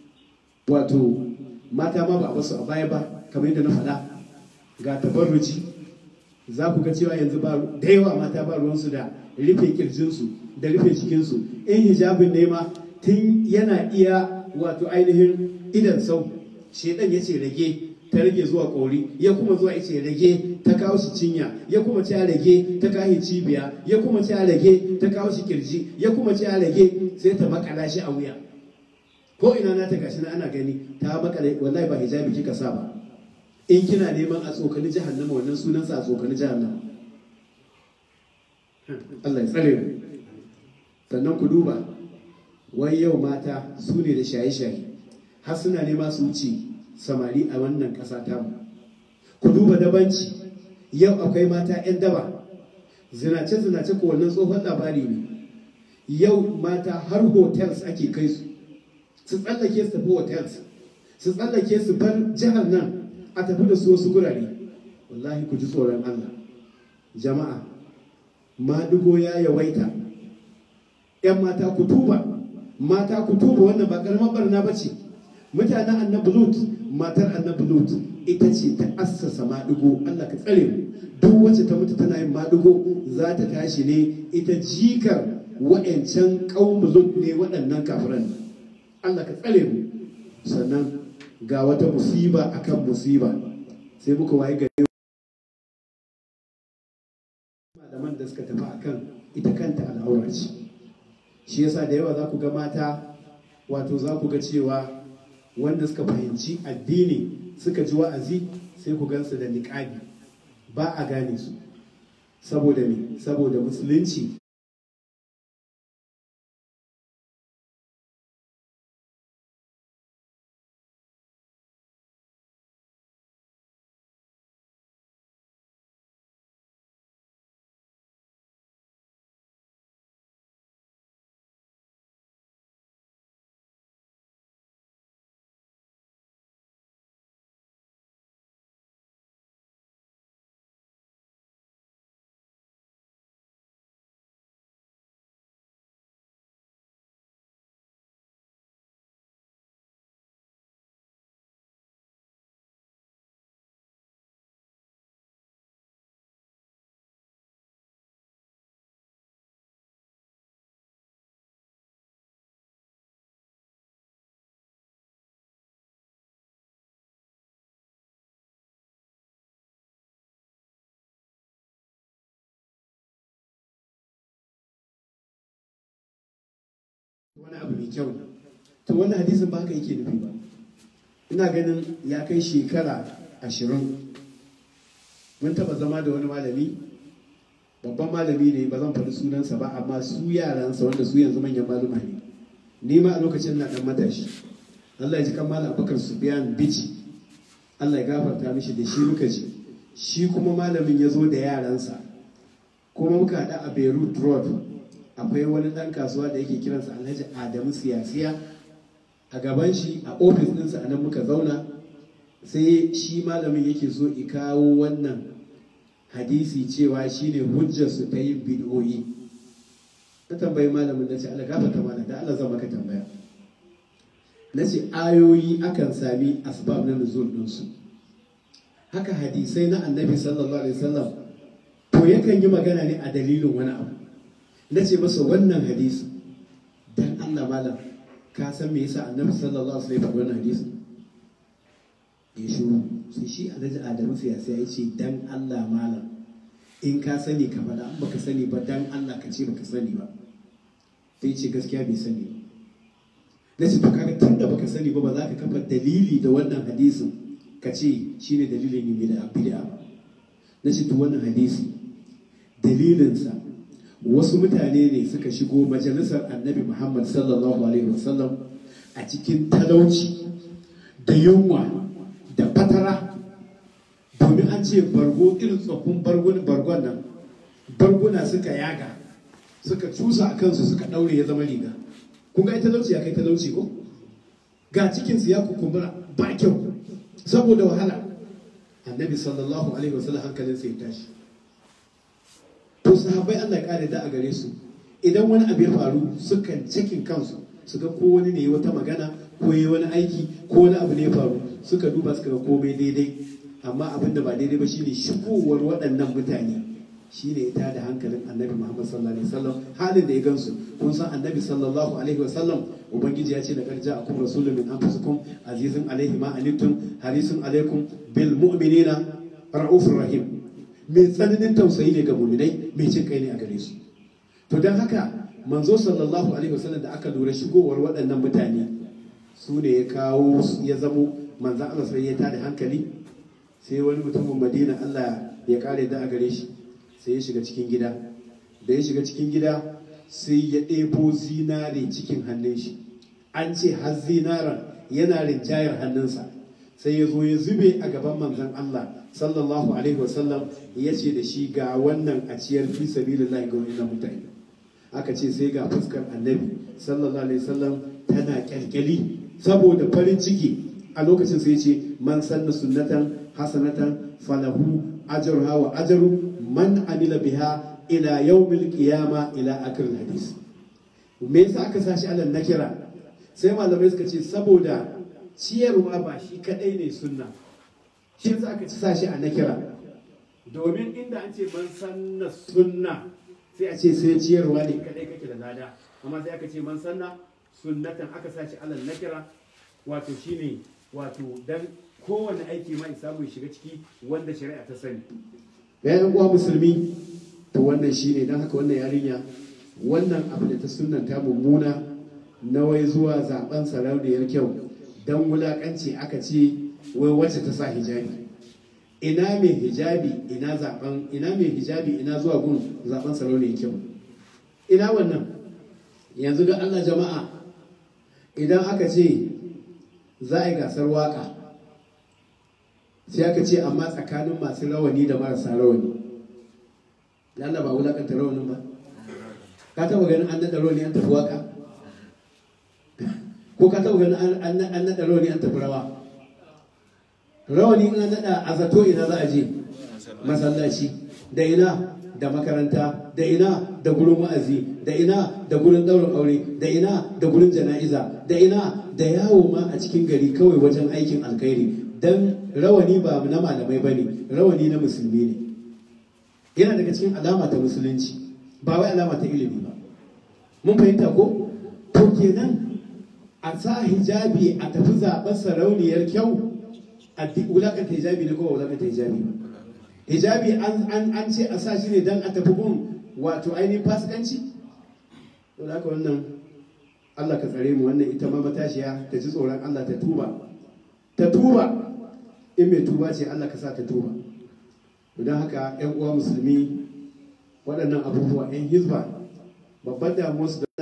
wato mata ma ba a basu a baya ba kamar yadda na faɗa ga tabarruci za ku ga cewa yanzu ba da yawa mata ba ruwansu da rufe kirjinsu da rufe cikinsu in hijabin ne ma tun yana iya wato ainihin idan sau shedan ya ce rage ta rage zuwa kori ya kuma zuwa ya ce rage ta kawo shi cinya ya kuma ce rage ta kawo cibiya ya kuma ce rage ta kawo shi kirji ya kuma ce rage sai ta makala shi a wuya ko ina na ta gashi na ana gani ta makale wallahi ba hijabi kika sa ba in kina neman a tsokani jahannama wannan sunansa a tsokani jahannama Allah ya tsare mu sannan ku duba wai yau mata su ne da shaye-shaye har suna nema su wuce samari a wannan ƙasa tamu ku duba dabanci yau akwai mata 'yan daba zinace-zinace ko wannan tsohon labari ne yau mata har hotels ake kai su su tsallake su tafi hotels su tsallake su bar jihar nan a tafi da su wasu gurare wallahi ku ji tsoron Allah jama'a madugo ya yawaita ‘yan mata ku tuba mata ku tuba wannan ba karamar barna ba ce mutanen annabi lut matar annabi lut ita ce ta assasa madugo Allah ka tsare mu duk wacce ta mutu tana yin madugo za ta tashi ne ita jikar wa'ancan ƙaumu lut ne waɗannan kafiran Allah ka tsare mu sannan ga wata musiba akan musiba sai muka waye gari malaman da suka tafi akan ita kanta al'aura ce shi yasa da yawa za ku ga mata wato za ku ga cewa wanda suka fahimci addini suka ji wa'azi sai ku gansu da niƙabi ba a gane su saboda me saboda musulunci wani abu mai kyau ne to wannan hadisin ba haka yake nufi ba ina ganin ya kai shekara ashirin mun taba zama da wani malami babban malami ne ba zan faɗi sunansa ba amma su yaransa wanda su yanzu manyan maluma ne ni ma a lokacin na dan matashi Allah ya ji kan malam Abubakar Sufyan Bichi Allah ya gafarta mishi da shi muka ji shi kuma malamin ya zo da yaransa kuma muka haɗa a Beirut Road akwai wani ɗan kasuwa da yake kiransa Alhaji Adamu Siyasiya a gaban shi a ofis ɗinsa a nan muka zauna sai shi malamin yake so i kawo wannan hadisi cewa shine hujjarsu ta yin bid'o'i na tambayi malamin na ce Allah gafarta mana da Allah zan maka tambaya na ce ayoyi akan sami asbab na nuzul ɗinsu haka hadisai na annabi sallallahu alaihi wasallam to yakan yi magana ne a dalilin wani abu na ce masa wannan hadisi dan Allah malam ka san me yasa annabi sallallahu alaihi wasallam wannan hadisi ya shiru sai shi alhaji adamu siyasa ya ce dan Allah malam in ka sani ka faɗa in baka sani ba dan Allah ka ce baka sani ba sai ce gaskiya bai sani ba na ce to kaga tunda baka sani ba ba za ka kafa dalili da wannan hadisin ka ce shine dalilin yin bid'a bid'a ba na ce to wannan hadisi dalilinsa wasu mutane ne suka shigo majalisar annabi muhammad sallallahu alaihi wasallam a cikin talauci da yunwa da fatara domin an ce bargo irin tsoffin bargon nan barguna suka yaga suka cusa a kansu suka ɗaure ya zama riga kun ga talauci ya kai talauci ko ga cikinsu ya kukumbura ba kyau saboda wahala annabi sallallahu alaihi wasallam hankalinsa ya tashi to sahabbai Allah ya kare da a gare su idan wani abu ya faru sukan cikin kansu su ga ko wani ne wata magana ko yi wani aiki ko wani abu ne ya faru suka duba suka ga komai daidai amma abin da ba daidai ba shine shigowar waɗannan mutane shine ya tada hankalin annabi Muhammad sallallahu alaihi wasallam halin da ya gansu kun san annabi sallallahu alaihi wasallam ubangiji ya ce da karja akum rasulun min anfusikum azizun alaihi ma anittum harisun alaikum bil mu'minina ra'ufur rahim mai tsananin tausayi ne ga muminai mai cin kai ne a gare su to don haka manzo sallallahu alaihi wasallam da aka lura shigowar waɗannan mutane su ne ya kawo ya zamo manzan Allah sai ya tada hankali sai wani mutumin Madina Allah ya kare da a gare shi sai ya shiga cikin gida da ya shiga cikin gida sai ya ɗebo zinare cikin hannun shi an ce har zinaren yana rinjayar hannunsa sai ya zo ya zube a gaban manzan Allah sallallahu alaihi wasallam ya ce da shi ga wannan a ciyar fi sabilillahi ga wannan mutane aka ce sai ga fuskar annabi sallallahu alaihi wasallam tana kyalkyali saboda farin ciki a lokacin sai ce man sanna sunnatan hasanatan falahu ajruha wa ajru man amila biha ila yawmil qiyama ila akhir hadis me yasa aka sashi alal nakira sai malamai suka ce saboda ciyarwa ba shi kadai ne sunna shi yasa aka ci sashi a nakira domin inda an ce man sanna sunna sai a ce sai ciyarwa ne kadai kake da lada amma sai aka ce man sanna sunnatan aka sashi alal nakira wato shine wato dan kowane aiki ma samu ya shiga ciki wanda shari'a ta sani yayin uwa musulmi to wannan shine dan haka wannan yarinya wannan abu da ta sunnanta mummuna na wai zuwa zaben sarauniyar kyau don wulakanci aka ce wai wacce ta sa hijabi ina mai hijabi ina zaben ina mai hijabi ina zuwa gun zaben sarauniyar kyau ina wannan yanzu ga Allah jama'a idan aka ce za a yi gasar waka sai aka ce amma tsakanin masu rawani da marasa rawani Allah ba wulakanta rawanin ba ka taba ganin an naɗa rawani an tafi waka ko ka taba ganin an naɗa rawani an tafi rawa rawani in an naɗa a zato ina za a je masallaci da ina da makaranta da ina da gurin wa'azi da ina da gurin ɗaurin aure da ina da gurin jana'iza da ina da yawo ma a cikin gari kawai wajen aikin alkhairi dan rawani ba na malamai ba ne rawani na musulmi ne yana daga cikin alama ta musulunci ba wai alama ta ilimi ba mun fahimta ko to kenan a sa hijabi a tafi zaɓar sarauniyar kyau a wulakanta hijabi ne ko ba wulakanta hijabi ba hijabi an ce a sa shi ne don a tafi gun wato ainihin fasikanci to da haka wannan Allah ka tsare mu wannan ita ma matashiya ta ji tsoron Allah ta tuba ta tuba in mai tuba ce Allah ka sa ta tuba don haka yan uwa musulmi waɗannan abubuwa yan hizba babban damuwar su da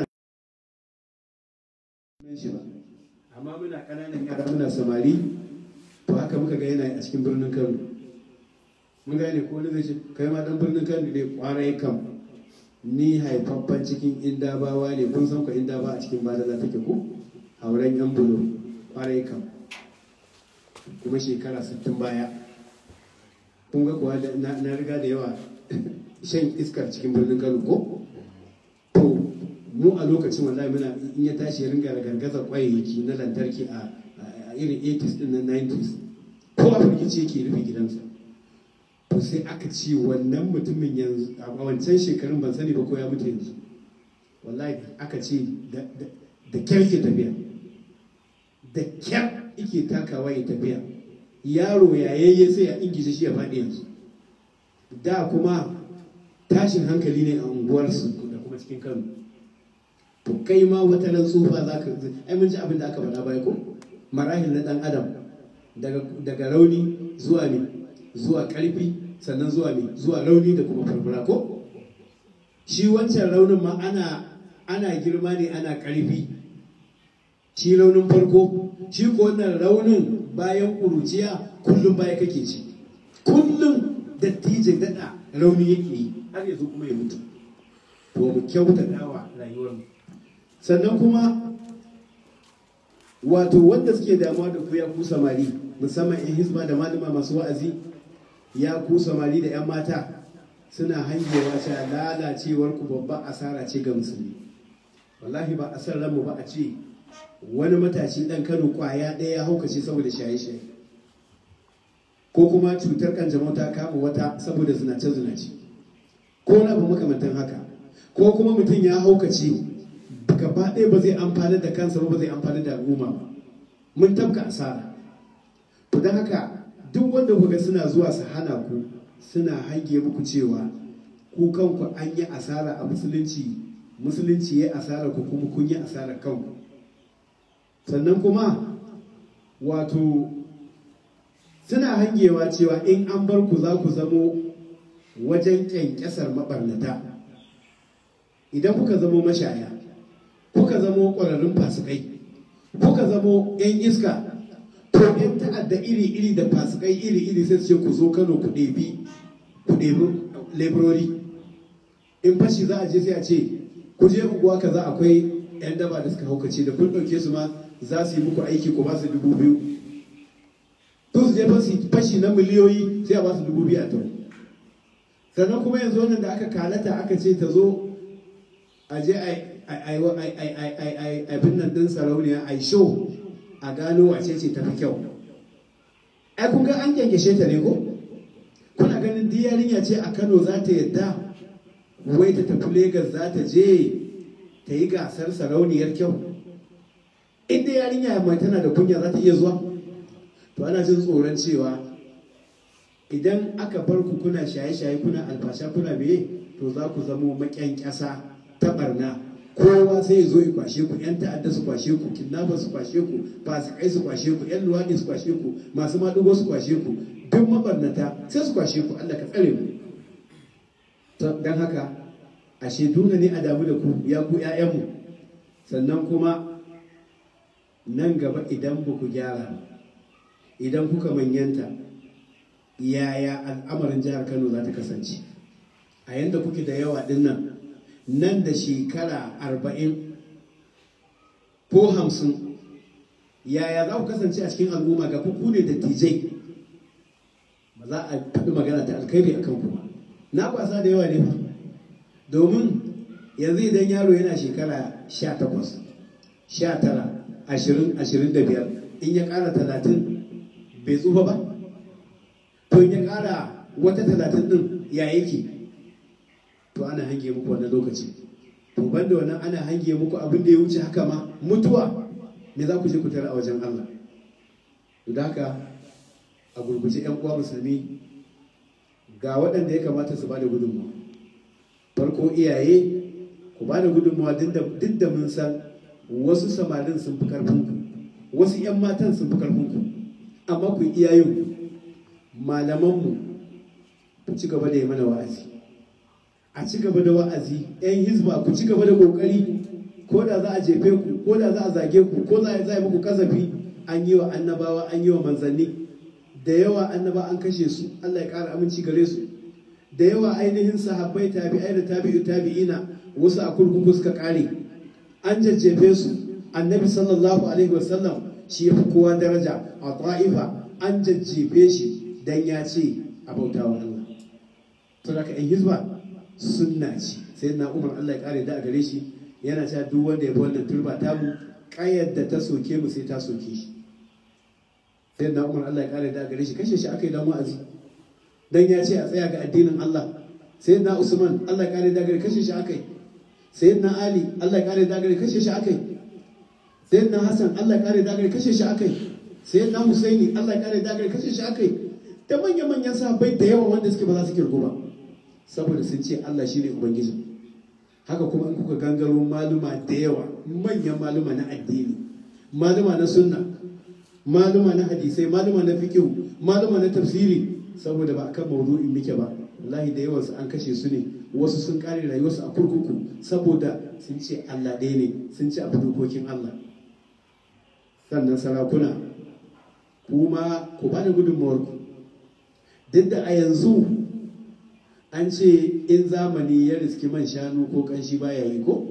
shi ba amma muna ƙananan yara muna samari to haka muka ga yana a cikin birnin Kano mun gane ko wani zai ce kai ma dan birnin Kano ne kwarai kam ni haifaffen cikin indabawa ne kun san ku indaba a cikin badala take ko auren yan bulo kwarai kam kuma shekara 60 baya kun ga kuwa na riga da yawa shan iskar cikin birnin Kano ko to mu a lokacin wallahi muna in ya tashi ya ringa gargazar kwayayyaki na lantarki a irin 80s din na 90s ko a firgici yake rufe gidansa to sai aka ce wannan mutumin yanzu a wancan shekarun ban sani ba ko ya mutu yanzu wallahi aka ce da kyar ke tafiya da kyar ike takawa ya tafiya yaro yayayye sai a ingishe shi ya faɗi yanzu da kuma tashin hankali ne a unguwarsu da kuma cikin kano to kai ma wata nan tsufa za ka ai mun ji abin da aka faɗa baya ko marahil na ɗan adam daga rauni zuwa ne zuwa ƙarfi sannan zuwa ne zuwa rauni da kuma farfara ko shi wancan raunin ma ana ana girma ne ana ƙarfi shi raunin farko shi ko wannan raunin bayan ƙuruciya kullum baya kake ci kullum dattijin daɗa rauni yake yi har yanzu kuma ya mutu to mu kyautata wa rayuwarmu sannan kuma wato wanda suke damuwa da ku ya ku samari musamman in hizba da malama masu wa'azi ya ku samari da 'yan mata suna hangewa cewa lalacewar ku babban asara ce ga musulmi wallahi ba a san ranmu ba a ce wani matashi dan kano kwaya ɗaya ya haukace saboda shaye-shaye ko kuma cutar kanjamau ta kama wata saboda zinace-zinace ko na abu makamantan haka ko kuma mutum ya haukace gaba ɗaya ba zai amfani da kansa ba zai amfani da al'umma ba mun tabka asara to don haka duk wanda kuga suna zuwa su hana ku suna hange muku cewa ku kanku an yi asara a musulunci musulunci ya asara ku kuma kun yi asara kanku sannan kuma wato suna hangewa cewa in an bar ku za ku zamo wajen kyankyasar mabarnata idan kuka zamo mashaya kuka zamo ƙwararrun fasikai kuka zamo 'yan iska to 'yan ta'adda iri-iri da fasikai iri-iri sai su ce ku zo kano ku ɗebi ku ɗebi laborori in fashi za a je sai a ce ku je unguwa kaza akwai 'yan daba da suka haukace da kun ɗauke su ma za su yi muku aiki ku ba su dubu biyu to su je fashi na miliyoyi sai a ba su dubu biyu a tau sannan kuma yanzu wannan da aka kalata aka ce ta zo a je abin nan din sarauniya a show a gano wace ce ta fi kyau ai kun ga an kyankyashe ta ne ko kuna ganin di yarinya ce a kano za ta yadda wai ta tafi Legas za ta je ta yi gasar sarauniyar kyau inda yarinya mai tana da kunya za ta iya zuwa to ana jin tsoron cewa idan aka bar ku kuna shaye-shaye kuna alfasha kuna biye to za ku zamo maƙyan ƙasa ta barna kowa sai ya zo ya kwashe ku yan ta'adda su kwashe ku kidnapper su kwashe ku fasikai su kwashe ku yan luwaɗi su kwashe ku masu maɗugo su kwashe ku duk mabarnata sai su kwashe ku Allah ka tsare mu don haka ashe dole ne a damu da ku ya ku ƴaƴanmu sannan kuma nan gaba idan ba ku gyara idan kuka manyanta yaya al'amarin jihar Kano za ta kasance a yanda kuke da yawa dinnan nan da shekara arba'in ko hamsin yaya za ku kasance a cikin al'umma ga ku ne da tijai ba za a faɗi magana ta alkhairi a kanku ba na kwasa da yawa ne fa domin yanzu idan yaro yana shekara sha takwas sha tara ashirin ashirin da biyar in ya ƙara talatin bai tsufa ba to in ya ƙara wata talatin ɗin ya yake to ana hange muku wannan lokaci to banda wannan ana hange muku abin da ya wuce haka ma mutuwa me za ku je ku tara a wajen Allah to da haka a gurguje yan uwa musulmi ga waɗanda ya kamata su bada gudunmawa farko iyaye ku bada gudunmawa duk da mun san wasu samarin sun fi karfinku wasu 'yan matan sun fi karfinku amma ku iyayen malamanmu ku ci gaba da yi mana wa'azi a ci gaba da wa'azi 'yan hizba ku ci gaba da kokari ko da za a jefe ku ko da za a zage ku ko za a yi muku kasafi an yi wa annabawa an yi wa manzanni da yawa annaba an kashe su Allah ya ƙara aminci gare su da yawa ainihin sahabbai tabi'ai da tabi'u tabi'ina wasu a kurkuku suka ƙare an jajjefe su annabi sallallahu alaihi wasallam shi ya fi kowa daraja a ta'ifa an jajjefe shi dan ya ce a bauta wa Allah to da in hizba sunna ce sai na umar Allah ya ƙare da a gare shi yana cewa duk wanda ya bi wannan turba tamu ƙayar da ta soke mu sai ta soke shi sai na umar Allah ya kare da gare shi kashe shi aka yi dan wa'azi dan ya ce a tsaya ga addinin Allah sai na Usman Allah ya kare da gare kashe shi aka yi sai na Ali Allah ya kare da gare kashe shi aka yi sai na Hassan Allah ya kare da gare kashe shi aka yi sai na Husaini Allah ya kare da gare kashe shi aka yi da manya manyan sahabbai da yawa wanda suke ba za su kirgo ba saboda sun ce Allah shine ubangiji haka kuma in kuka gangaro maluma da yawa manyan maluma na addini maluma na sunna maluma na hadisai maluma na fikihu maluma na tafsiri saboda ba akan maudu'in muke ba wallahi da yawansu an kashe su ne wasu sun kare rayuwarsu a kurkuku saboda sun ce Allah ɗaya ne sun ci abu dokokin Allah sannan sarakuna kuma ku bada gudunmawar ku duk da a yanzu an ce in zamani ya riski man shanu ko kanshi baya yi ko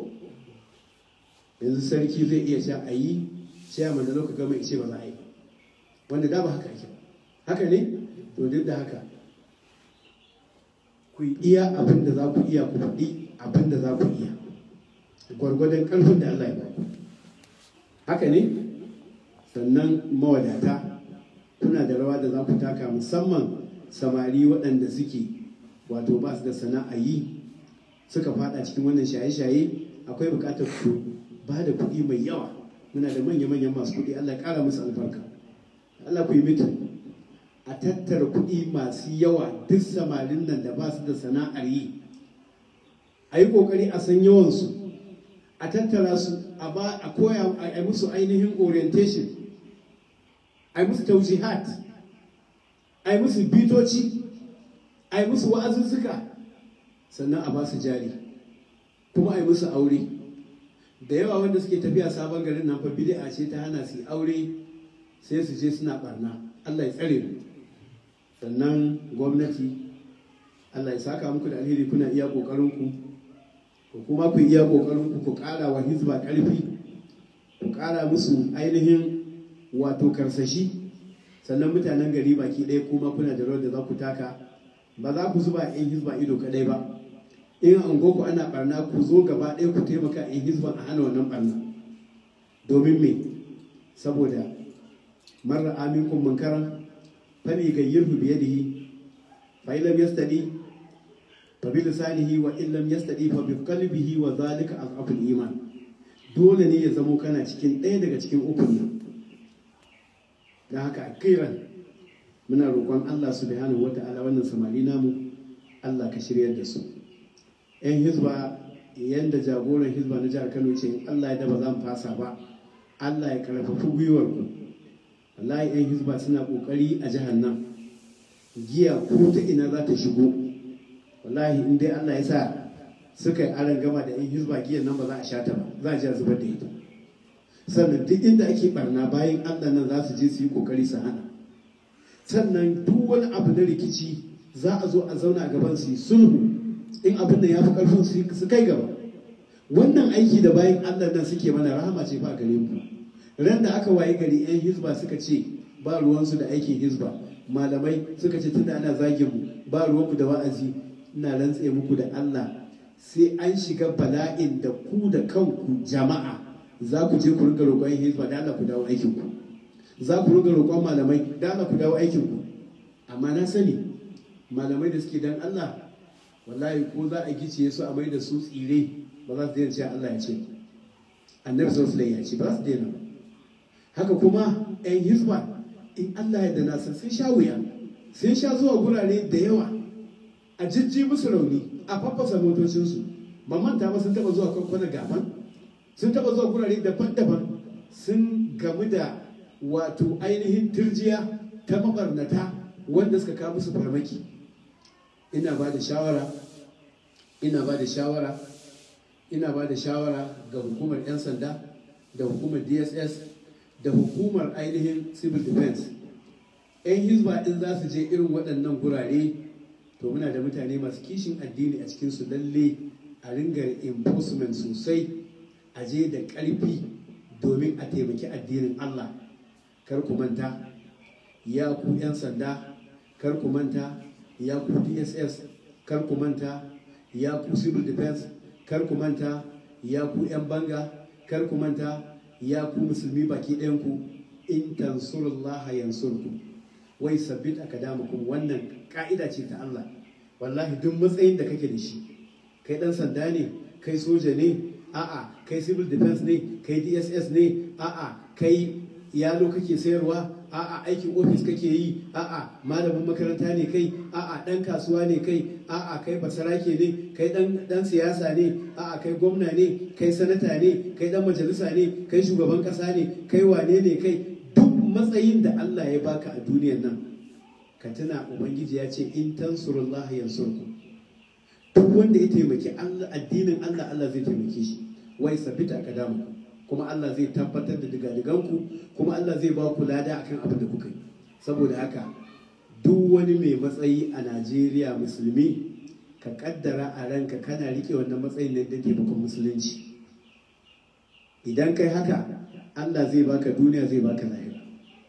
yanzu sarki zai iya sha a yi ciyaman da lokacin gama ce ba za a yi wanda da ba haka ake haka ne to duk da haka ku iya abin da za ku iya ku faɗi abin da za ku iya gwargwadon ƙarfin da Allah ya ba haka ne sannan mawadata kuna da rawa da za ku taka musamman samari waɗanda suke wato ba su da sana'a yi suka fada cikin wannan shaye-shaye akwai buƙatar ku ba da kuɗi mai yawa muna da manya-manyan masu kuɗi Allah ya ƙara musu albarka Allah ku yi mitin a tattara kuɗi masu yawa duk samarin nan da ba su da sana'ar yi a yi ƙoƙari a san yawansu a tattara su a ba a koya a yi musu ainihin orientation a yi musu taujihat a yi musu bitoci a yi musu wa'azuzzuka sannan a ba su jari kuma a yi musu aure da yawa wanda suke tafiya sabon garin nan fa bid'a ce ta hana su aure sai su je suna barna Allah ya tsare mu sannan gwamnati Allah ya saka muku da alheri kuna iya kokarin ku ku kuma ku iya kokarin ku ku kara wa hizba karfi ku kara musu ainihin wato karsashi sannan mutanen gari baki ɗaya kuma kuna da rawar da za ku taka ba za ku zuba yan hizba ido kadai ba in an ku ana barna ku zo gaba ɗaya ku taimaka yan hizban a hana wannan barna domin me saboda marar aminkum munkaran fali gayyirhu bi yadihi fa illam yastadi fa bi lisanihi wa illam yastadi fa bi qalbihi wa zalika azabul iman dole ne ya zamo kana cikin ɗaya daga cikin ukun nan da haka akiran muna roƙon Allah subhanahu wata'ala wannan samari namu Allah ka shiryar da su yan hizba yadda jagoran hizba na jihar kano ce allah ya daba zan fasa ba allah ya karfafi gwiwar ku wallahi yan hizba suna kokari a jihar nan giya ko ta ina za ta shigo wallahi in dai allah ya sa suka yi aron gama da yan hizba giyan nan ba za a sha ta ba za a ji a zubar da ita sannan duk inda ake barna bayan allah nan za su je su yi kokari su hana sannan duk wani abu na rikici za a zo a zauna a gaban su yi sulhu in abin da ya fi karfin su kai gaba wannan aiki da bayan allah nan suke mana rahama ce fa gare mu ran da aka waye gari yan hizba suka ce ba ruwansu da aikin hizba malamai suka ce tunda ana zagin mu ba ruwanku da wa'azi ina rantse muku da allah sai an shiga bala'in da ku da kanku jama'a za ku je ku ringa roƙon hizba da allah ku dawo aikin ku za ku ringa roƙon malamai da allah ku dawo aikin ku amma na sani malamai da suke dan allah wallahi ko za a gice su a mai da su tsire ba za su daina cewa Allah ya ce annabi sallallahu alaihi ya ce ba za su daina haka kuma yan hizba in Allah ya dana sun sun sha wuya sun sha zuwa gurare da yawa a jijji musu rauni a faffasa motocinsu ba manta ba sun taba zuwa kwankwanar gaban sun taba zuwa gurare daban-daban sun gamu da wato ainihin turjiya ta mabarnata wanda suka kawo musu farmaki ina ba da shawara ina ba da shawara ina ba da shawara ga hukumar 'yan sanda da hukumar dss da hukumar ainihin civil defense 'yan hizba in za su je irin waɗannan gurare to muna da mutane masu kishin addini a cikinsu lalle a ringa enforcement sosai a je da ƙarfi domin a taimaki addinin allah kar ku manta ya ku 'yan sanda kar ku manta ya ku dss kar ku manta ya ku civil defense kar ku manta ya ku 'yan banga kar ku manta ya ku musulmi baki ɗayanku in tansurullaha yansurku wai sabbit akadamukum wannan ka'ida ce ta Allah wallahi duk matsayin da kake da shi kai dan sanda ne kai soja ne a'a kai civil defense ne kai dss ne a'a kai yalo kake sayarwa a'a aikin ofis kake yi a'a malamin makaranta ne kai a'a dan kasuwa ne kai a'a kai basarake ne kai dan dan siyasa ne a'a kai gwamna ne kai sanata ne kai dan majalisa ne kai shugaban kasa ne kai wane ne kai duk matsayin da Allah ya baka a duniyar nan ka tuna ubangiji ya ce in tansurullaha yansurku duk wanda ya taimaki Allah addinin Allah Allah zai taimake shi wai sabita kadamu kuma Allah zai tabbatar da digadiganku kuma Allah zai ba ku lada akan abin da kuka yi saboda haka duk wani mai matsayi a Najeriya musulmi ka kaddara a ranka kana rike wannan matsayin ne da taimakon musulunci idan kai haka Allah zai baka duniya zai baka lahira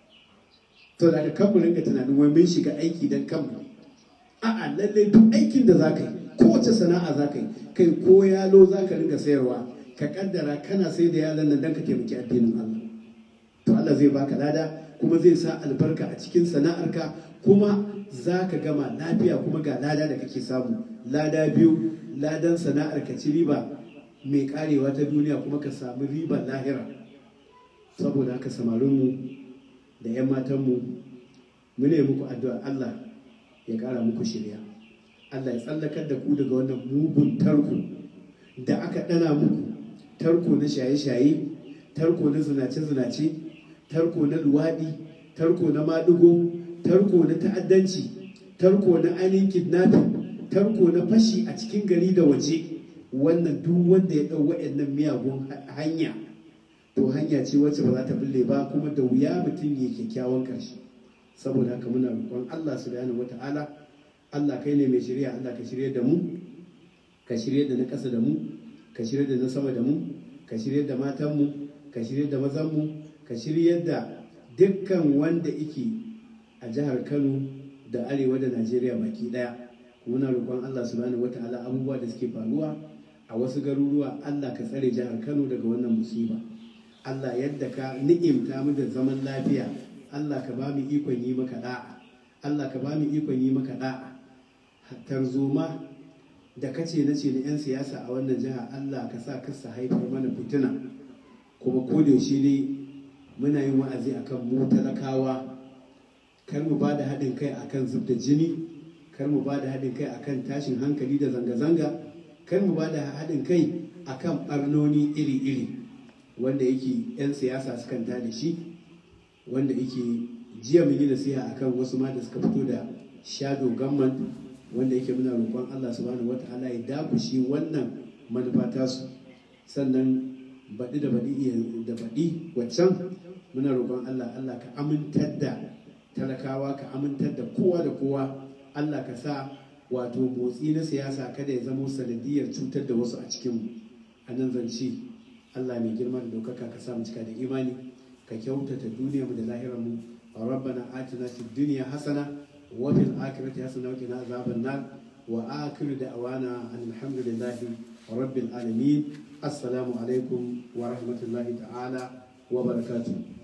to da kan mu ringa tunanin wai mun shiga aiki dan kanmu a'a lalle duk aikin da zaka yi kowace sana'a zaka yi kai ko yalo zaka ringa sayarwa ka kaddara kana sai da yaran nan dan ka taimaki addinin Allah to Allah zai baka lada kuma zai sa albarka a cikin sana'arka kuma za ka gama lafiya kuma ga lada da kake samu lada biyu ladan sana'ar ka ci riba mai karewa ta duniya kuma ka samu ribar lahira saboda haka samarinmu da 'yan matanmu mu ne muku addu'a Allah ya kara muku shirya Allah ya tsallakar da ku daga wannan mugun tarko da aka ɗana muku tarko na shaye-shaye tarko na zinace-zinace tarko na luwaɗi tarko na maɗigo tarko na ta'addanci tarko na ainihin kidnapping tarko na fashi a cikin gari da waje wannan duk wanda ya ɗau waɗannan miyagun hanya to hanya ce wacce ba za ta bulle ba kuma da wuya mutum ya kyakkyawan ƙarshe saboda haka muna roƙon Allah subhanahu wata'ala Allah kai ne mai shirya Allah ka shirya da mu ka shirya da na ƙasa da mu ka shirya da na sama da mu ka shirya da matanmu ka shirya da mazanmu ka shirya da dukkan wanda yake a jihar Kano da arewa da Najeriya baki daya muna roƙon Allah subhanahu wata'ala abubuwa da suke faruwa a wasu garuruwa Allah ka tsare jihar Kano daga wannan musiba Allah yadda ka ni'imta mu da zaman lafiya Allah ka ba mu ikon yi maka da'a Allah ka ba mu ikon yi maka da'a tarzoma da kace na ce na 'yan siyasa a wannan jiha Allah ka sa kasa haifar mana fitina kuma ko da yaushe ne muna yin wa'azi akan mu talakawa kar mu ba da haɗin kai akan zub da jini kar mu ba da haɗin kai akan tashin hankali da zanga-zanga kar mu ba da haɗin kai akan barnoni iri-iri wanda yake 'yan siyasa sukan da shi wanda yake jiya mun yi nasiha akan wasu ma da suka fito da shadow government wanda yake muna roƙon Allah subhanahu wata'ala ya dakushi wannan manufa tasu sannan baɗi da baɗi da baɗi waccan muna roƙon Allah Allah ka amintar da talakawa ka amintar da kowa da kowa Allah ka sa wato motsi na siyasa kada ya zamo sanadiyar cutar da wasu a cikinmu a nan zance Allah mai girma da ɗaukaka ka sa mu cika da imani ka kyautata duniyarmu da lahirarmu ربنا آتنا في الدنيا حسنة وفي الآخرة حسنة وقنا عذاب النار وآخر دعوانا أن الحمد لله رب العالمين السلام عليكم ورحمة الله تعالى وبركاته